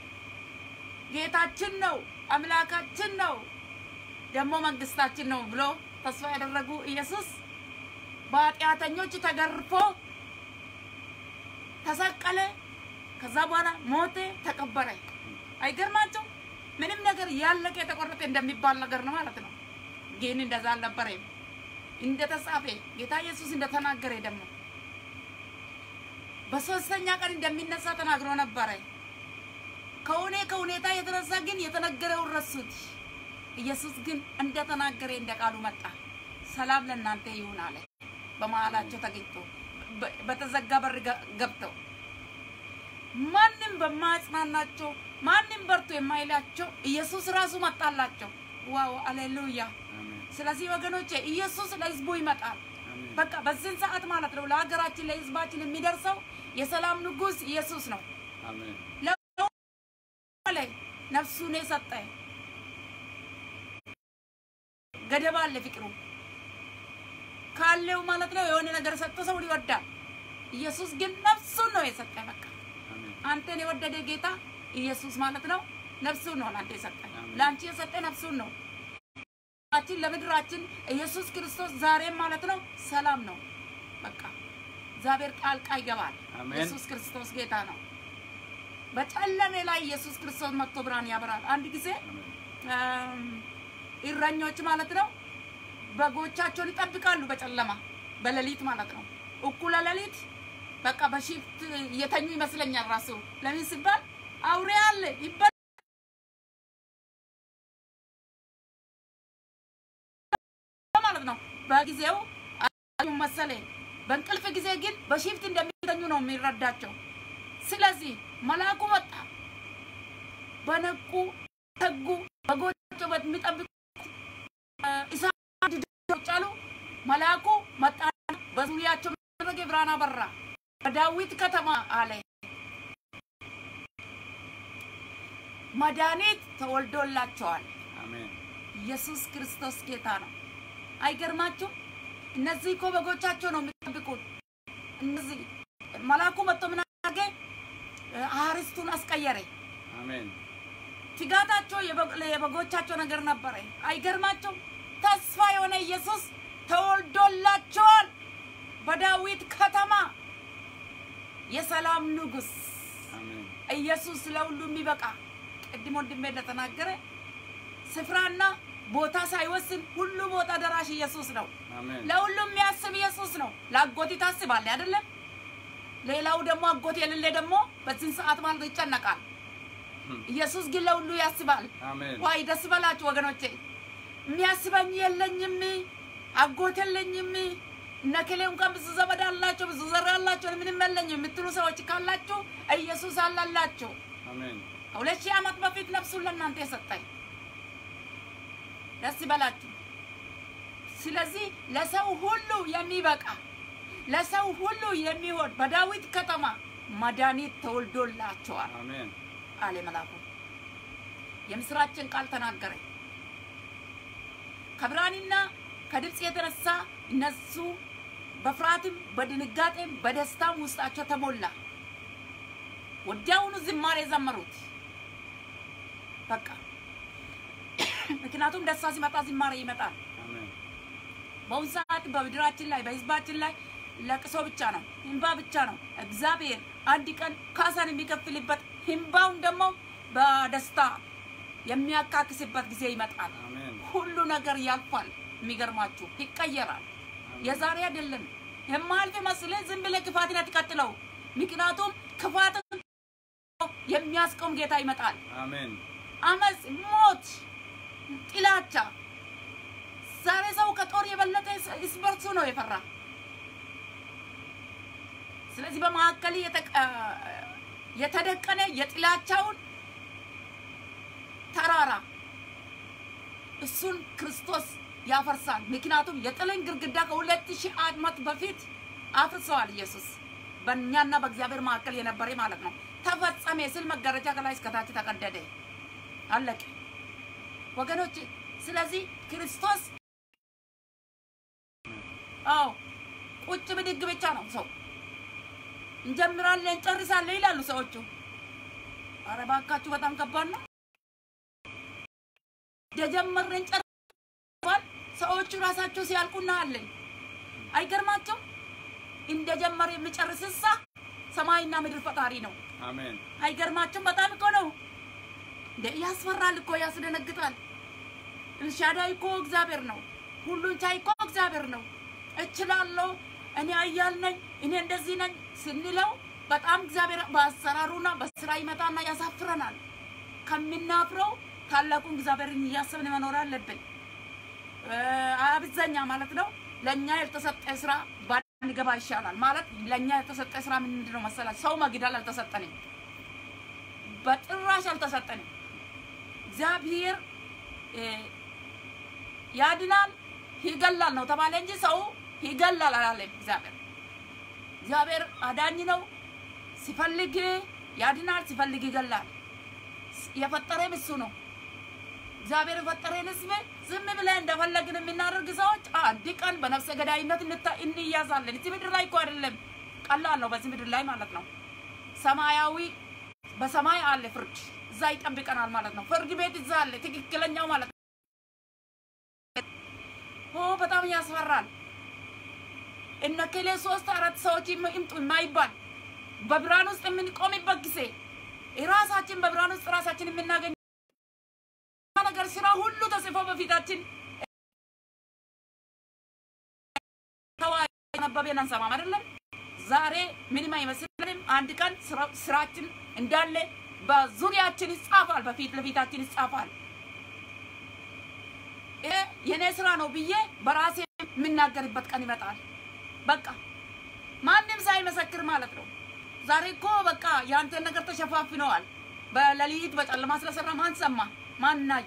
ጌታችን ነው፣ አምላካችን ነው፣ ደግሞ መንግስታችን ነው ብሎ ተስፋ ያደረጉ ኢየሱስ በኃጢአተኞች ተገርፎ ተሰቀለ። ከዛ በኋላ ሞተ፣ ተቀበረ። አይገርማቸው? ምንም ነገር ያለቀ የተቆረጠ እንደሚባል ነገር ነው ማለት ነው። ግን እንደዛ አልነበረም። እንደተጻፈ ጌታ ኢየሱስ እንደተናገረ ደግሞ በሶስተኛ ቀን እንደሚነሳ ተናግሮ ነበረ። ከሆነ ከሁኔታ የተነሳ ግን የተነገረውን ረሱት። ኢየሱስ ግን እንደተናገረ እንደ ቃሉ መጣ። ሰላም ለእናንተ ይሁን አለ። በመሀላቸው ተገኝቶ በ- በተዘጋ በር ገ- ገብተው ማንም በማያጽናናቸው ማንም በርቱ የማይላቸው ኢየሱስ ራሱ መጣላቸው። ዋው አሌሉያ! አሜን። ስለዚህ ወገኖቼ ኢየሱስ ለህዝቡ ይመጣል። አሜን። በቃ በዚህን ሰዓት ማለት ነው ለሀገራችን ለህዝባችን የሚደርሰው የሰላም ንጉሥ ኢየሱስ ነው። አሜን። ላይ ነፍሱን የሰጠ ገደብ አለ ፍቅሩ ካለው ማለት ነው የሆነ ነገር ሰጥቶ ሰው ይወዳል። ኢየሱስ ግን ነፍሱን ነው የሰጠ። በቃ አሜን። አንተን የወደደ ጌታ ኢየሱስ ማለት ነው ነፍሱን ነው ለአንተ የሰጠ። አሜን። ለአንቺ የሰጠ ነፍሱን ነው። ችን ለምድራችን ኢየሱስ ክርስቶስ ዛሬም ማለት ነው ሰላም ነው። በቃ እግዚአብሔር ጣልቃ ይገባል። አሜን። ኢየሱስ ክርስቶስ ጌታ ነው። በጨለሜ ላይ ኢየሱስ ክርስቶስ መጥቶ ብርሃን ያበራል። አንድ ጊዜ አሜን። እም፣ እረኞች ማለት ነው በጎቻቸውን ይጠብቃሉ በጨለማ በሌሊት ማለት ነው። እኩለ ሌሊት በቃ በሽፍት እየተኙ ይመስለኛል ራሱ ለምን ሲባል አውሬ አለ ይበ ማለት ነው። በጊዜው አዩ መሰለ በእንቅልፍ ጊዜ ግን በሽፍት እንደሚተኙ ነው የሚረዳቸው። ስለዚህ መልአኩ መጣ። በነቁ ተጉ በጎቻቸው በሚጠብቁ እሳት ጫሉ። መልአኩ መጣ። በዙሪያቸው ያደረገ ብርሃን አበራ። በዳዊት ከተማ አለ መድኃኒት ተወልዶላቸዋል። አሜን። ኢየሱስ ክርስቶስ ጌታ ነው። አይገርማችሁም? እነዚህ እኮ በጎቻቸው ነው የሚጠብቁት። እነዚህ መልአኩ መጥቶ ምን አደረገ? አርስቱን አስቀየረ። አሜን። ትጋታቸው የበግ- የበጎቻቸው ነገር ነበረ። አይገርማቸውም? ተስፋ የሆነ ኢየሱስ ተወልዶላቸዋል በዳዊት ከተማ የሰላም ንጉሥ አሜን። ኢየሱስ ለሁሉ የሚበቃ ቅድም ወንድሜ እንደተናገረ ስፍራና ቦታ ሳይወስን ሁሉ ቦታ ደራሽ ኢየሱስ ነው። አሜን ለሁሉም የሚያስብ ኢየሱስ ነው። ለአጎቴ ታስባለህ አይደለም? ሌላው ደግሞ አጎት የሌለ ደግሞ በዚህን ሰዓት ማለት ይጨነቃል። ኢየሱስ ግን ለሁሉ ያስባል። አሜን ዋይ ደስ በላችሁ ወገኖቼ። የሚያስበኝ የለኝም፣ አጎት የለኝም፣ እነከሌ እንኳን ብዙ ዘመድ አላቸው፣ ብዙ ዘር አላቸው፣ እኔ ምንም የለኝም የምትሉ ሰዎች ካላችሁ ኢየሱስ አላላችሁ። አሜን ከሁለት ሺህ ዓመት በፊት ነፍሱን ለእናንተ የሰጠኝ ደስ ይበላችሁ። ስለዚህ ለሰው ሁሉ የሚበቃ ለሰው ሁሉ የሚሆን በዳዊት ከተማ መድኃኒት ተወልዶላቸዋል አሜን አለ መልአኩ። የምስራችን ቃል ተናገረ። ከብርሃንና ከድምፅ የተነሳ እነሱ በፍርሃትም በድንጋጤም በደስታም ውስጣቸው ተሞላ። ወዲያውኑ ዝማሬ ዘመሩት። በቃ ምክንያቱም ደስታ ሲመጣ ዝማሬ ይመጣል። አሜን በአሁኑ ሰዓት በምድራችን ላይ በህዝባችን ላይ ለቅሶ ብቻ ነው፣ ህንባ ብቻ ነው። እግዚአብሔር አንድ ቀን ካሳን የሚከፍልበት ህንባውን ደግሞ በደስታ የሚያካክስበት ጊዜ ይመጣል። አሜን ሁሉ ነገር ያልፋል። የሚገርማችሁ ይቀየራል። የዛሬ አይደለም የማያልፍ መስልህ ዝም ብለህ ክፋትን አትቀጥለው። ምክንያቱም ክፋትን የሚያስቆም ጌታ ይመጣል። አሜን አመፅ፣ ሞት፣ ጥላቻ ዛሬ ሰው ከጦር የበለጠ እርስ በርሱ ነው የፈራ። ስለዚህ በመካከል የተቀ- የተደቀነ የጥላቻውን ተራራ እሱን ክርስቶስ ያፈርሳል። ምክንያቱም የጥልን ግድግዳ ከሁለት ሺህ ዓመት በፊት አፍርሰዋል ኢየሱስ በእኛና በእግዚአብሔር መካከል የነበረ ማለት ነው። ተፈጸመ ስል መጋረጃ ከላይ እስከታች ተቀደደ፣ አለቀ ወገኖች። ስለዚህ ክርስቶስ አዎ ቁጭ ብድግ ብቻ ነው ሰው እንጀምራለን እንጨርሳለን ይላሉ ሰዎቹ። ኧረ እባካችሁ በጣም ከባድ ነው። የጀመርን ጨርሰዋል። ሰዎቹ ራሳቸው ሲያልቁ እናያለን። አይገርማቸው? እንደጀመረ የሚጨርስሳ ሰማይና ምድር ፈጣሪ ነው። አሜን አይገርማችሁም? በጣም እኮ ነው እንደ ያስፈራል እኮ ያስደነግጣል። ኤልሻዳይ እኮ እግዚአብሔር ነው። ሁሉን ቻይ እኮ እግዚአብሔር ነው። እችላለሁ፣ እኔ አያል ነኝ፣ እኔ እንደዚህ ነኝ ስንለው በጣም እግዚአብሔር በአሰራሩና በስራ ይመጣና ያሳፍረናል። ከምናፍረው ታላቁን እግዚአብሔርን እያሰብን መኖር አለብን። እ፣ አብዛኛ ማለት ነው ለእኛ የተሰጠ ስራ ባንገባ ይሻላል። ማለት ለእኛ የተሰጠ ስራ ምንድን ነው መሰላችሁ? ሰው መግደል አልተሰጠንም፣ በጭራሽ አልተሰጠንም። እግዚአብሔር እ፣ ያድናል ይገላል ነው ተባለ እንጂ ሰው ይገላል አላለም። እግዚአብሔር እግዚአብሔር አዳኝ ነው። ሲፈልግ ያድናል፣ ሲፈልግ ይገላል። የፈጠረም እሱ ነው። እግዚአብሔር የፈጠረን ህዝብ ዝም ብለን እንደፈለግን የምናደርግ ሰዎች አንድ ቀን በነፍሰ ገዳይነት እንታ- እንያዛለን። እዚህ ምድር ላይ እኮ አይደለም፣ ቀላል ነው። በዚህ ምድር ላይ ማለት ነው። ሰማያዊ በሰማይ አለ ፍርድ፣ እዛ ይጠብቀናል ማለት ነው። ፍርድ ቤት እዛ አለ፣ ትክክለኛው ማለት ነው። ኦ በጣም ያስፈራል። እነ ከሌ ሶስት አራት ሰዎች ይም- ይምጡ የማይባል በብርሃን ውስጥ የምንቆምበት ጊዜ ራሳችን በብርሃን ውስጥ ራሳችን የምናገኝ ነገር ስራ ሁሉ ተጽፎ በፊታችን ተዋነበቤን አንሰማም አይደለም። ዛሬ ምንም አይመስልንም። አንድ ቀን ስራ- ስራችን እንዳለ በዙሪያችን ይጻፋል፣ በፊት ለፊታችን ይጻፋል። ይሄ የኔ ስራ ነው ብዬ በራሴ የምናገርበት ቀን ይመጣል። በቃ ማንም ሳይመሰክር ማለት ነው። ዛሬ እኮ በቃ የአንተን ነገር ተሸፋፍነዋል። በሌሊት በጨለማ ስለሰራ ማን ሰማ? ማን አየ?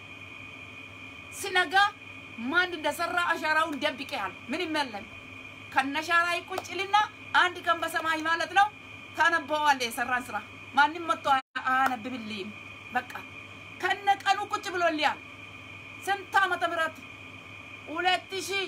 ሲነጋ ማን እንደሰራ አሻራውን ደብቀሃል። ምንም የለም። ከነሻራ ቁጭልና አንድ ቀን በሰማይ ማለት ነው ታነበዋለህ የሰራን ስራ። ማንም መጥቶ አያነብብልህም። በቃ ከነ ቀኑ ቁጭ ብሎልያል። ስንት ዓመተ ምህረት ሁለት ሺህ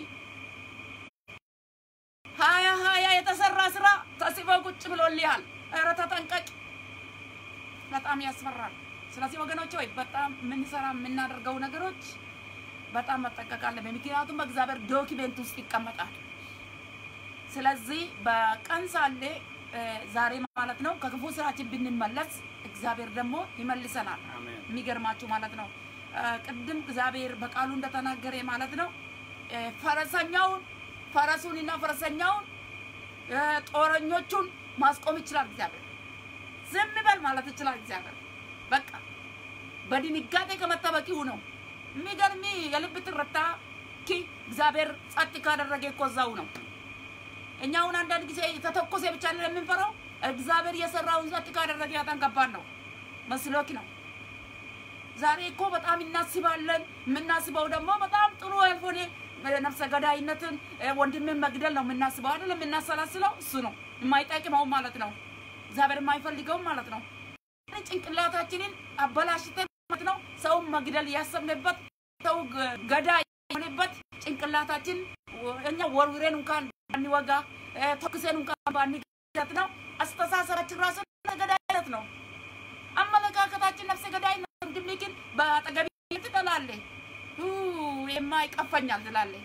ሀያ ሀያ የተሰራ ስራ ተጽፎ ቁጭ ብሎልሃል። ኧረ ተጠንቀቅ። በጣም ያስፈራል። ስለዚህ ወገኖች ወይ በጣም የምንሰራ የምናደርገው ነገሮች በጣም መጠንቀቅ አለብን። ምክንያቱም በእግዚአብሔር ዶኪሜንት ውስጥ ይቀመጣል። ስለዚህ በቀን ሳለ እ፣ ዛሬ ማለት ነው ከክፉ ስራችን ብንመለስ እግዚአብሔር ደግሞ ይመልሰናል። አሜን የሚገርማችሁ ማለት ነው እ፣ ቅድም እግዚአብሔር በቃሉ እንደተናገረ ማለት ነው እ፣ ፈረሰኛውን ፈረሱንና ፈረሰኛውን እ፣ ጦረኞቹን ማስቆም ይችላል እግዚአብሔር። ዝም በል ማለት ይችላል እግዚአብሔር። በቃ በድንጋጤ ከመጠበቂው ነው። የሚገርሚ የልብ ትርታ ኪ እግዚአብሔር ጸጥ ካደረገ እኮ እዛው ነው። እኛ አሁን አንዳንድ ጊዜ የተተኮሰ ብቻ ነው የምንፈራው። እግዚአብሔር የሰራውን ጸጥ ካደረገ ያጣን ከባድ ነው መስሎክ ነው። ዛሬ እኮ በጣም እናስባለን። የምናስበው ደግሞ በጣም ጥሩ ያልሆነ ነፍሰ ገዳይነትን እ፣ ወንድምን መግደል ነው የምናስበው አይደለም። የምናሰላስለው እሱ ነው የማይጠቅመው ማለት ነው። እግዚአብሔር የማይፈልገውም ማለት ነው። ጭንቅላታችንን አበላሽተን ማለት ነው ሰውን መግደል ያሰብንበት ሰው ገ- ገዳይ የሆነበት ጭንቅላታችን ወ- እኛ ወርውሬን እንኳን ባንወጋ እ፣ ተኩሰን እንኳን ባንገት ነው። አስተሳሰባችን ራሱ ነፍሰ ገዳይነት ነው። አመለካከታችን ነፍሰ ገዳይነት ነው። ወንድሜ ግን በአጠገቢ ትጠላለህ ኡ፣ የማ ይቀፈኛል ትላለህ።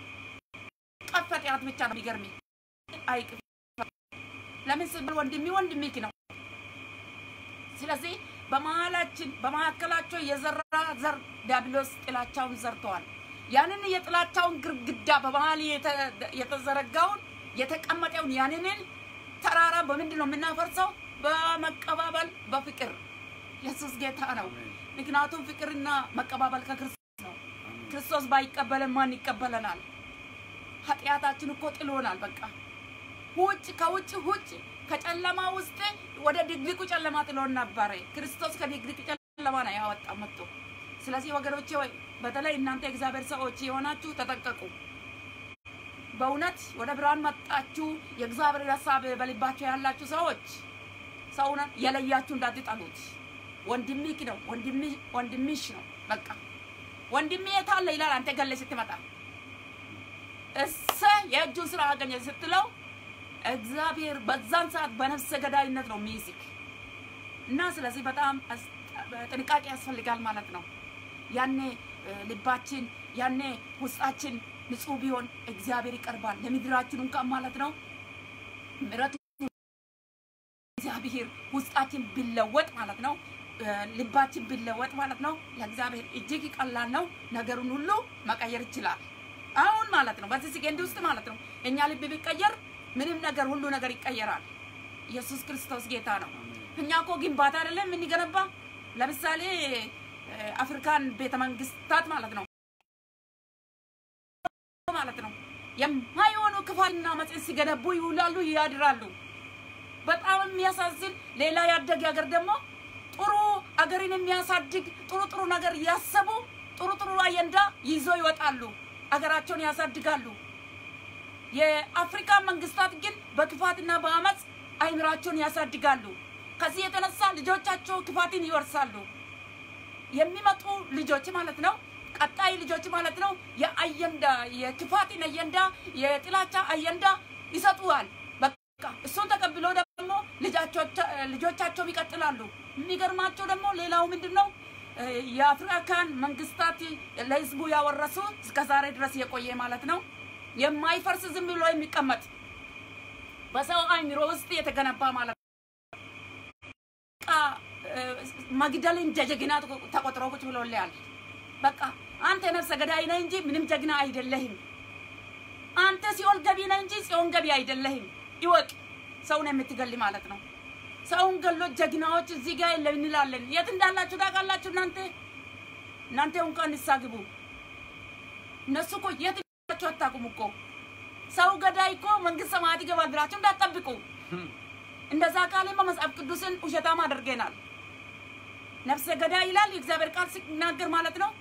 ቀፈጢያት ብቻ ነው የሚገርምህ። አይቅ ለምን ስብል ወንድሜ ወንድሜክ ነው። ስለዚህ በመሀላችን በመካከላቸው የዘራ ዘር ዲያብሎስ ጥላቻውን ዘርተዋል። ያንን የጥላቻውን ግርግዳ በመሀል የተ- የተዘረጋውን የተቀመጠውን ያንንን ተራራ በምንድን ነው የምናፈርሰው? በመቀባበል በፍቅር። ኢየሱስ ጌታ ነው። አሜን ምክንያቱም ፍቅርና መቀባበል ከክርስቶስ ነው። አሜን ክርስቶስ ባይቀበለን ማን ይቀበለናል? ኃጢአታችን እኮ ጥሎናል። በቃ ውጭ ከውጭ ውጭ ከጨለማ ውስጥ ወደ ድቅድቁ ጨለማ ጥሎን ነበረ። ክርስቶስ ከድቅድቅ ጨለማ ነው ያወጣ መጥቶ። ስለዚህ ወገኖቼ ወይ በተለይ እናንተ የእግዚአብሔር ሰዎች የሆናችሁ ተጠንቀቁ። በእውነት ወደ ብርሃን መጣችሁ። የእግዚአብሔር ሀሳብ በልባችሁ ያላችሁ ሰዎች ሰውን የለያችሁ እንዳትጠሉት። ወንድሚክ ነው ወንድሚ ወንድሚሽ ነው። በቃ ወንድሜ የት አለ ይላል። አንተ ገለ ስትመጣ እሰ የእጁን ስራ አገኘ ስትለው እግዚአብሔር በዛን ሰዓት በነፍሰ ገዳይነት ነው የሚይዝክ እና ስለዚህ በጣም አስ- ጥንቃቄ ያስፈልጋል ማለት ነው። ያኔ እ፣ ልባችን ያኔ ውስጣችን ንጹህ ቢሆን እግዚአብሔር ይቀርባል ለምድራችን እንኳን ማለት ነው ምሕረቱ እግዚአብሔር ውስጣችን ቢለወጥ ማለት ነው እ፣ ልባችን ቢለወጥ ማለት ነው ለእግዚአብሔር እጅግ ቀላል ነው። ነገሩን ሁሉ መቀየር ይችላል። አሁን ማለት ነው በዚህ ሰከንድ ውስጥ ማለት ነው እኛ ልብ ቢቀየር ምንም ነገር ሁሉ ነገር ይቀየራል። ኢየሱስ ክርስቶስ ጌታ ነው። እኛ እኮ ግንባታ አይደለም የምንገነባ። ለምሳሌ እ፣ አፍሪካን ቤተ መንግስታት ማለት ነው ማለት ነው የማይሆኑ ክፋትና መጽን ሲገነቡ ይውላሉ፣ ያድራሉ። በጣም የሚያሳዝን ሌላ ያደገ ሀገር ደግሞ ጥሩ አገርን የሚያሳድግ ጥሩ ጥሩ ነገር እያሰቡ ጥሩ ጥሩ አጀንዳ ይዞ ይወጣሉ፣ አገራቸውን ያሳድጋሉ። የአፍሪካ መንግስታት ግን በክፋትና በአመፅ አይምራቸውን ያሳድጋሉ። ከዚህ የተነሳ ልጆቻቸው ክፋትን ይወርሳሉ። የሚመጡ ልጆች ማለት ነው ቀጣይ ልጆች ማለት ነው የአየንዳ የክፋትን አየንዳ የጥላቻ አየንዳ ይሰጡዋል። በቃ እሱን ተቀብሎ ደግሞ ልጃቸው- ልጆቻቸው ይቀጥላሉ። የሚገርማቸው ደግሞ ሌላው ምንድን ነው እ፣ የአፍሪካን መንግስታት ለህዝቡ ያወረሱ እስከ ዛሬ ድረስ የቆየ ማለት ነው የማይፈርስ ዝም ብሎ የሚቀመጥ በሰው አይምሮ ውስጥ የተገነባ ማለት ነው። በቃ እ፣ መግደልን እንደ ጀግና ተቆጥሮ ቁጭ ብሎልያል። በቃ አንተ ነፍሰ ገዳይ ነህ እንጂ ምንም ጀግና አይደለህም። አንተ ሲኦል ገቢ ነህ እንጂ ጽዮን ገቢ አይደለህም። ይወቅ ሰውን የምትገል ማለት ነው። ሰውን ገሎ ጀግናዎች እዚህ ጋር የለም እንላለን። የት እንዳላችሁ ታውቃላችሁ እናንተ እናንተ እንኳን ንስሐ ግቡ። እነሱ እኮ የት እንዳላችሁ አታውቁም እኮ። ሰው ገዳይ እኮ መንግስት ሰማያት ይገባል ብላችሁ እንዳትጠብቁ። እንደዛ ቃልማ መጽሐፍ ቅዱስን ውሸታም አድርገናል። ነፍሰ ገዳይ ይላል የእግዚአብሔር ቃል ሲናገር ማለት ነው።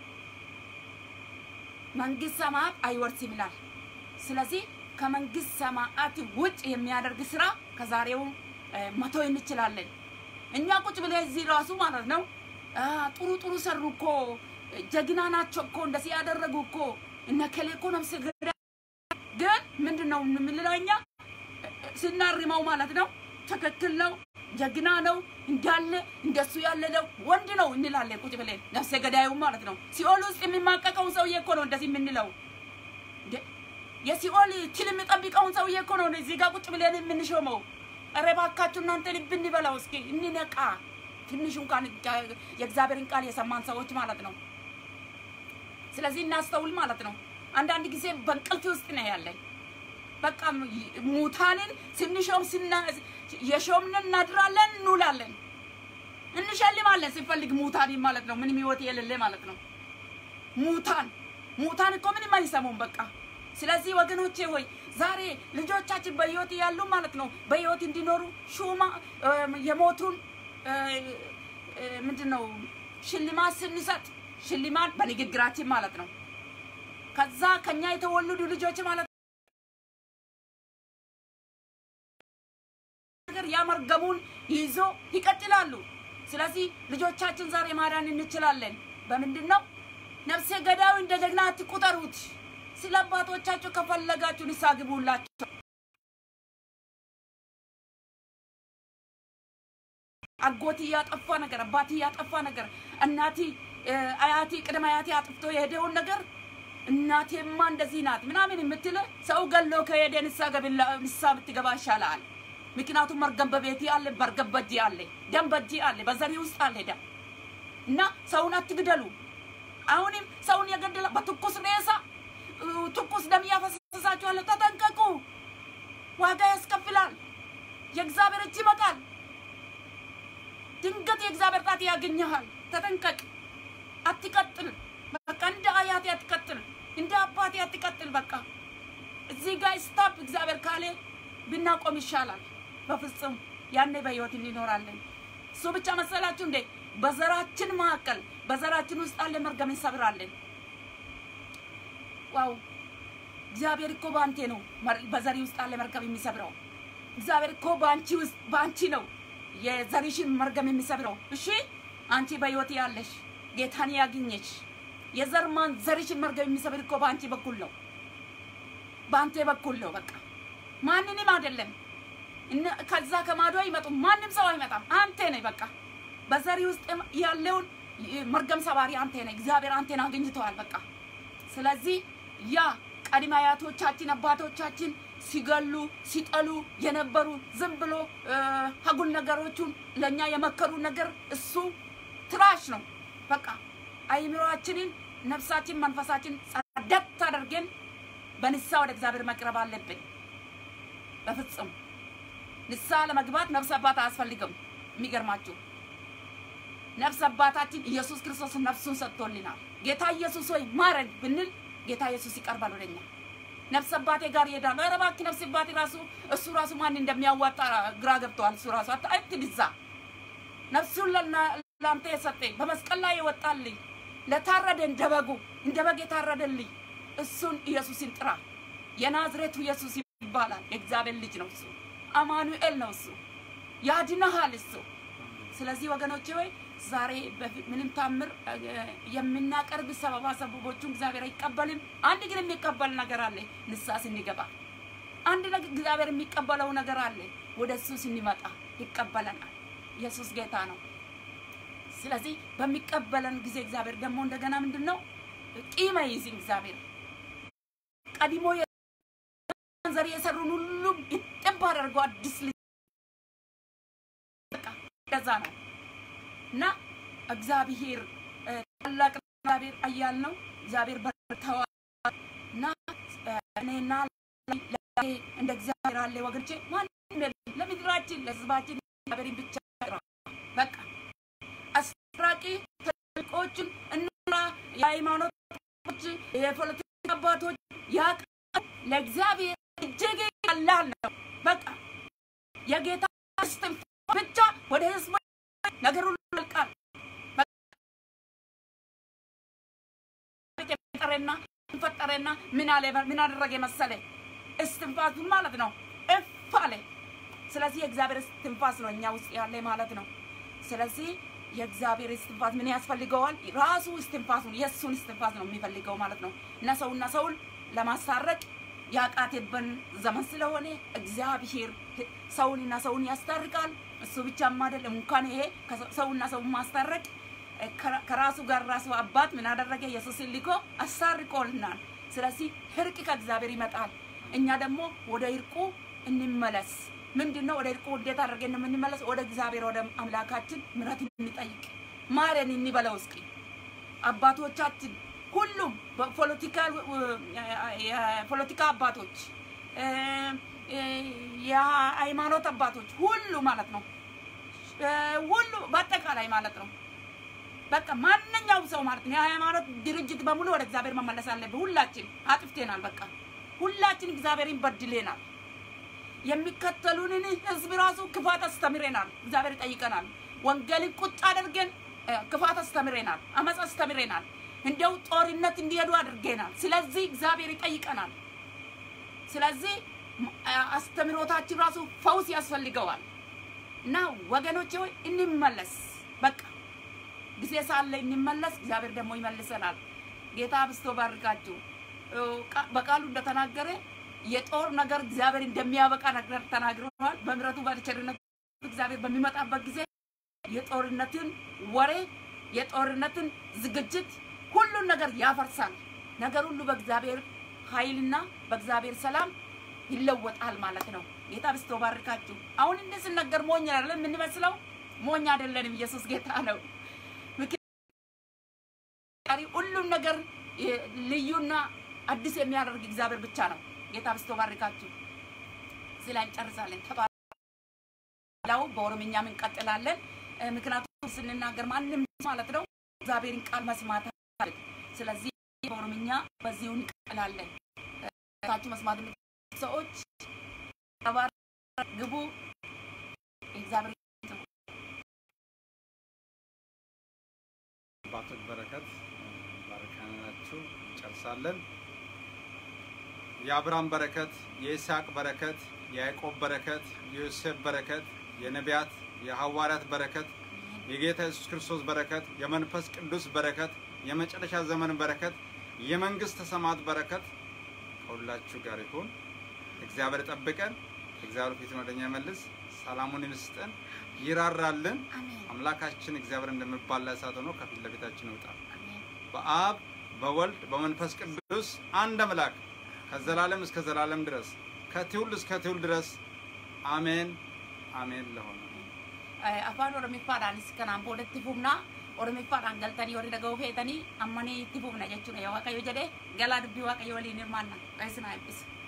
መንግስት ሰማያት አይወርስም ይላል። ስለዚህ ከመንግስት ሰማያት ውጭ የሚያደርግ ስራ ከዛሬው እ፣ መተው እንችላለን። እኛ ቁጭ ብለን እዚህ ራሱ ማለት ነው አ፣ ጥሩ ጥሩ ሰሩ እኮ ጀግና ናቸው እኮ እንደዚህ ያደረጉ እኮ እነ ከሌ እኮ ነፍሰ ገዳይ ግን ምንድን ነው የምንለው እኛ ስናርመው ማለት ነው ትክክል ነው፣ ጀግና ነው፣ እንዳለ እንደሱ ያለ ነው፣ ወንድ ነው እንላለን ቁጭ ብለን ነፍሰ ገዳዩ ማለት ነው። ሲኦል ውስጥ የሚማቀቀውን ሰውዬ እኮ ነው እንደዚህ የምንለው። እንዴ! የሲኦል ትል የሚጠብቀውን ሰውዬ እኮ ነው እዚህ ጋር ቁጭ ብለን የምንሾመው። ኧረ እባካችሁ እናንተ ልብ እንበላው እስኪ እንነቃ። ትንሽ እንኳን የእግዚአብሔርን ቃል የሰማን ሰዎች ማለት ነው። ስለዚህ እናስተውል ማለት ነው። አንዳንድ ጊዜ በእንቅልፍ ውስጥ ነው ያለን። በቃ ሙታንን ስንሾም የሾምን እናድራለን፣ እንውላለን፣ እንሸልማለን ስንፈልግ ሙታንን ማለት ነው። ምንም ህይወት የሌለ ማለት ነው። ሙታን ሙታን እኮ ምንም አይሰሙም በቃ። ስለዚህ ወገኖቼ ሆይ ዛሬ ልጆቻችን በህይወት ያሉ ማለት ነው በህይወት እንዲኖሩ ሹማ የሞቱን ምንድን ነው ሽልማት ስንሰጥ ሽልማት በንግግራችን ማለት ነው። ከዛ ከኛ የተወለዱ ልጆች ማለት ነገር ያመርገሙን ይዞ ይቀጥላሉ። ስለዚህ ልጆቻችን ዛሬ ማዳን እንችላለን። በምንድን ነው? ነፍሴ ገዳዩ እንደ ጀግና አትቁጠሩት። ስለ አባቶቻቸው ከፈለጋችሁ ንስሐ ግቡላቸው። አጎት እያጠፋ ነገር፣ አባት እያጠፋ ነገር፣ እናቲ አያቴ ቅድመ አያቴ አጥፍቶ የሄደውን ነገር እናቴማ እንደዚህ ናት ምናምን የምትል ሰው ገሎ ከሄደ ንስሐ ብትገባ ይሻላል። ምክንያቱም መርገም በቤት አለ፣ መርገም በእጅ አለ፣ ደም በእጅ አለ፣ በዘሪ ውስጥ አለ ደም እና ሰውን አትግደሉ። አሁንም ሰውን የገደለ በትኩስ ሬሳ ትኩስ ደም እያፈሰሳችኋለሁ፣ ተጠንቀቁ። ዋጋ ያስከፍላል። የእግዚአብሔር እጅ ይመጣል። ድንገት የእግዚአብሔር ጣት ያገኘሃል። ተጠንቀቅ። አትቀጥል። በቃ እንደ አያቴ አትቀጥል፣ እንደ አባቴ አትቀጥል። በቃ እዚህ ጋር ስታፕ እግዚአብሔር ካለ ብናቆም ይሻላል። በፍጹም ያኔ በህይወት እንኖራለን። እሱ ብቻ መሰላችሁ እንዴ? በዘራችን መካከል በዘራችን ውስጥ አለ መርገም እንሰብራለን። ዋው! እግዚአብሔር እኮ በአንቴ ነው በዘሪ ውስጥ አለ መርገም የሚሰብረው። እግዚአብሔር እኮ በአንቺ ውስጥ በአንቺ ነው የዘሪሽን መርገም የሚሰብረው። እሺ አንቺ በህይወት ያለሽ ጌታን ያገኘች የዘርማን ዘሪሽን መርገም የሚሰብር እኮ በአንቺ በኩል ነው፣ በአንቴ በኩል ነው። በቃ ማንንም አይደለም። ከዛ ከማዶ አይመጡም። ማንም ሰው አይመጣም። አንተ ነህ በቃ በዘሪ ውስጥ ያለውን መርገም ሰባሪ አንተ ነህ። እግዚአብሔር አንተን አግኝተዋል። በቃ ስለዚህ ያ ቀድመ አያቶቻችን አባቶቻችን ሲገሉ ሲጠሉ የነበሩ ዝም ብሎ ሀጉል ነገሮቹን ለእኛ የመከሩ ነገር እሱ ትራሽ ነው። በቃ አይምሮአችንን፣ ነፍሳችን፣ መንፈሳችን ጸደት አድርገን በንስሐ ወደ እግዚአብሔር መቅረብ አለብን። በፍጹም ንስሐ ለመግባት ነፍስ አባት አያስፈልግም። የሚገርማችሁ ነፍስ አባታችን ኢየሱስ ክርስቶስ ነፍሱን ሰጥቶልናል። ጌታ ኢየሱስ ሆይ ማረን ብንል ጌታ ኢየሱስ ይቀርባል ወደኛ። ነፍስ አባቴ ጋር ይሄዳል። ኧረ እባክህ ነፍስ አባቴ ራሱ እሱ ራሱ ማን እንደሚያዋጣ ግራ ገብተዋል። እሱ ራሱ አትድዛ ነፍሱን ለአንተ የሰጠ በመስቀል ላይ የወጣልኝ ለታረደ እንደ በጉ እንደ በግ የታረደልኝ እሱን ኢየሱስን ጥራ። የናዝሬቱ ኢየሱስ ይባላል። የእግዚአብሔር ልጅ ነው እሱ። አማኑኤል ነው እሱ። ያድነሃል እሱ። ስለዚህ ወገኖቼ ሆይ ዛሬ ምንም ታምር የምናቀርብ ሰበባ ሰበቦቹን እግዚአብሔር አይቀበልም። አንድ ግን የሚቀበል ነገር አለ። ንስሐ ስንገባ አንድ ነገር እግዚአብሔር የሚቀበለው ነገር አለ። ወደ እሱ ስንመጣ ይቀበለናል። ኢየሱስ ጌታ ነው። ስለዚህ በሚቀበለን ጊዜ እግዚአብሔር ደግሞ እንደገና ምንድን ነው ቂም አይይዝም። እግዚአብሔር ቀድሞ ዘር የሰሩን ሁሉም ይጥብ አድርጎ አዲስ ልጅ እንደዛ ነው እና እግዚአብሔር ታላቅ እግዚአብሔር አያል ነው። እግዚአብሔር በርተዋል እና እኔና እንደ እግዚአብሔር አለ ወገኖቼ፣ ማንም ለምድራችን ለሕዝባችን እግዚአብሔርን ብቻ በቃ አስራቂ ትልቆችን እና የሃይማኖቶች የፖለቲካ አባቶች ያቅ ለእግዚአብሔር እጅግ ቀላል ነው። በቃ የጌታ እስትንፋስ ብቻ ወደ ህዝቡ ነገር ሁሉ ያልቃል። ፈጠረና ፈጠረና ምን አለ ምን አደረገ መሰለ እስትንፋሱን ማለት ነው እፍ አለ። ስለዚህ የእግዚአብሔር እስትንፋስ ነው እኛ ውስጥ ያለ ማለት ነው። ስለዚህ የእግዚአብሔር እስትንፋስ ምን ያስፈልገዋል? ራሱ እስትንፋሱን የእሱን እስትንፋስ ነው የሚፈልገው ማለት ነው። እና ሰውና ሰውን ለማስታረቅ ያቃተብን ዘመን ስለሆነ እግዚአብሔር ሰውንና ሰውን ያስታርቃል። እሱ ብቻም አይደለም እንኳን ይሄ ሰውና ሰውን ማስታረቅ ከራሱ ጋር ራሱ አባት ምን አደረገ? ኢየሱስን ልኮ አስታርቆልናል። ስለዚህ እርቅ ከእግዚአብሔር ይመጣል። እኛ ደግሞ ወደ እርቁ እንመለስ። ምንድን ነው? ወደ እርቁ እንዴት አድርገን ነው የምንመለስ? ወደ እግዚአብሔር ወደ አምላካችን ምሕረት እንጠይቅ፣ ማረን እንበለው እስኪ አባቶቻችን ሁሉም በፖለቲካ የፖለቲካ አባቶች እ፣ እ፣ የሃይማኖት አባቶች ሁሉ ማለት ነው እ፣ ሁሉ በአጠቃላይ ማለት ነው። በቃ ማንኛውም ሰው ማለት ነው የሃይማኖት ድርጅት በሙሉ ወደ እግዚአብሔር መመለስ አለብን። ሁላችን አጥፍቴናል። በቃ ሁላችን እግዚአብሔርን በድሌናል። የሚከተሉንን ህዝብ ራሱ ክፋት አስተምሬናል። እግዚአብሔር ይጠይቀናል። ወንጌልን ቁጭ አድርገን እ፣ ክፋት አስተምሬናል፣ አመፅ አስተምሬናል፣ እንደው ጦርነት እንዲሄዱ አድርገናል። ስለዚህ እግዚአብሔር ይጠይቀናል። ስለዚህ ም- አ- አስተምሮታችን ራሱ ፈውስ ያስፈልገዋል እና ወገኖች ሆይ እንመለስ። በቃ ጊዜ ሳለ እንመለስ። እግዚአብሔር ደግሞ ይመልሰናል። ጌታ አብስቶ ባርካችሁ። እ፣ ቃ- በቃሉ እንደተናገረ የጦር ነገር እግዚአብሔር እንደሚያበቃ ነገር ተናግረዋል። በምሕረቱ በቸርነቱ እግዚአብሔር በሚመጣበት ጊዜ የጦርነትን ወሬ የጦርነትን ዝግጅት ሁሉን ነገር ያፈርሳል። ነገር ሁሉ በእግዚአብሔር ኃይልና በእግዚአብሔር ሰላም ይለወጣል ማለት ነው። ጌታ ብስቶ ባርካችሁ። አሁን እንዲህ ስነገር ሞኝ አይደለም የምንመስለው፣ ሞኝ አይደለንም። ኢየሱስ ጌታ ነው። ምክንያቱም ሁሉም ነገር የ- ልዩና አዲስ የሚያደርግ እግዚአብሔር ብቻ ነው። ጌታ ብስቶ ባርካችሁ። እዚህ ላይ እንጨርሳለን። ተባላው በኦሮምኛም እንቀጥላለን። እ፣ ምክንያቱም ስንናገር ማንም ማለት ነው እግዚአብሔርን ቃል መስማት አለ። ስለዚህ በኦሮምኛ በዚሁ እንቀጥላለን። እ፣ ታችሁ መስማት የምትችሉ ሰዎች ተባረኩ፣ ግቡ። እግዚአብሔር አባቶች በረከት ባረካናችሁ። እንጨርሳለን። የአብርሃም በረከት፣ የይስሐቅ በረከት፣ የያዕቆብ በረከት፣ የዮሴፍ በረከት፣ የነቢያት የሐዋርያት በረከት፣ የጌታ ኢየሱስ ክርስቶስ በረከት፣ የመንፈስ ቅዱስ በረከት፣ የመጨረሻ ዘመን በረከት፣ የመንግስተ ሰማያት በረከት ከሁላችሁ ጋር ይሁን። እግዚአብሔር ጠብቀን፣ እግዚአብሔር ፊቱን ወደኛ ይመልስ፣ ሰላሙን ይስጠን፣ ይራራልን። አሜን አምላካችን እግዚአብሔር እንደሚባላ እሳት ሆኖ ከፊት ለፊታችን ይውጣል። አሜን በአብ በወልድ በመንፈስ ቅዱስ አንድ አምላክ ከዘላለም እስከ ዘላለም ድረስ ከትውልድ እስከ ትውልድ ድረስ አሜን አሜን ለሆነ afaan oromiffaadhaanis kanaan boodatti fufna oromiffaadhaan galtanii warri dhaga'uu feetanii ammanii itti fufna jechuudha yoo waaqayyo jedhee galaa dubbii waaqayyo waliin hirmaanna qeessinaa eebbisa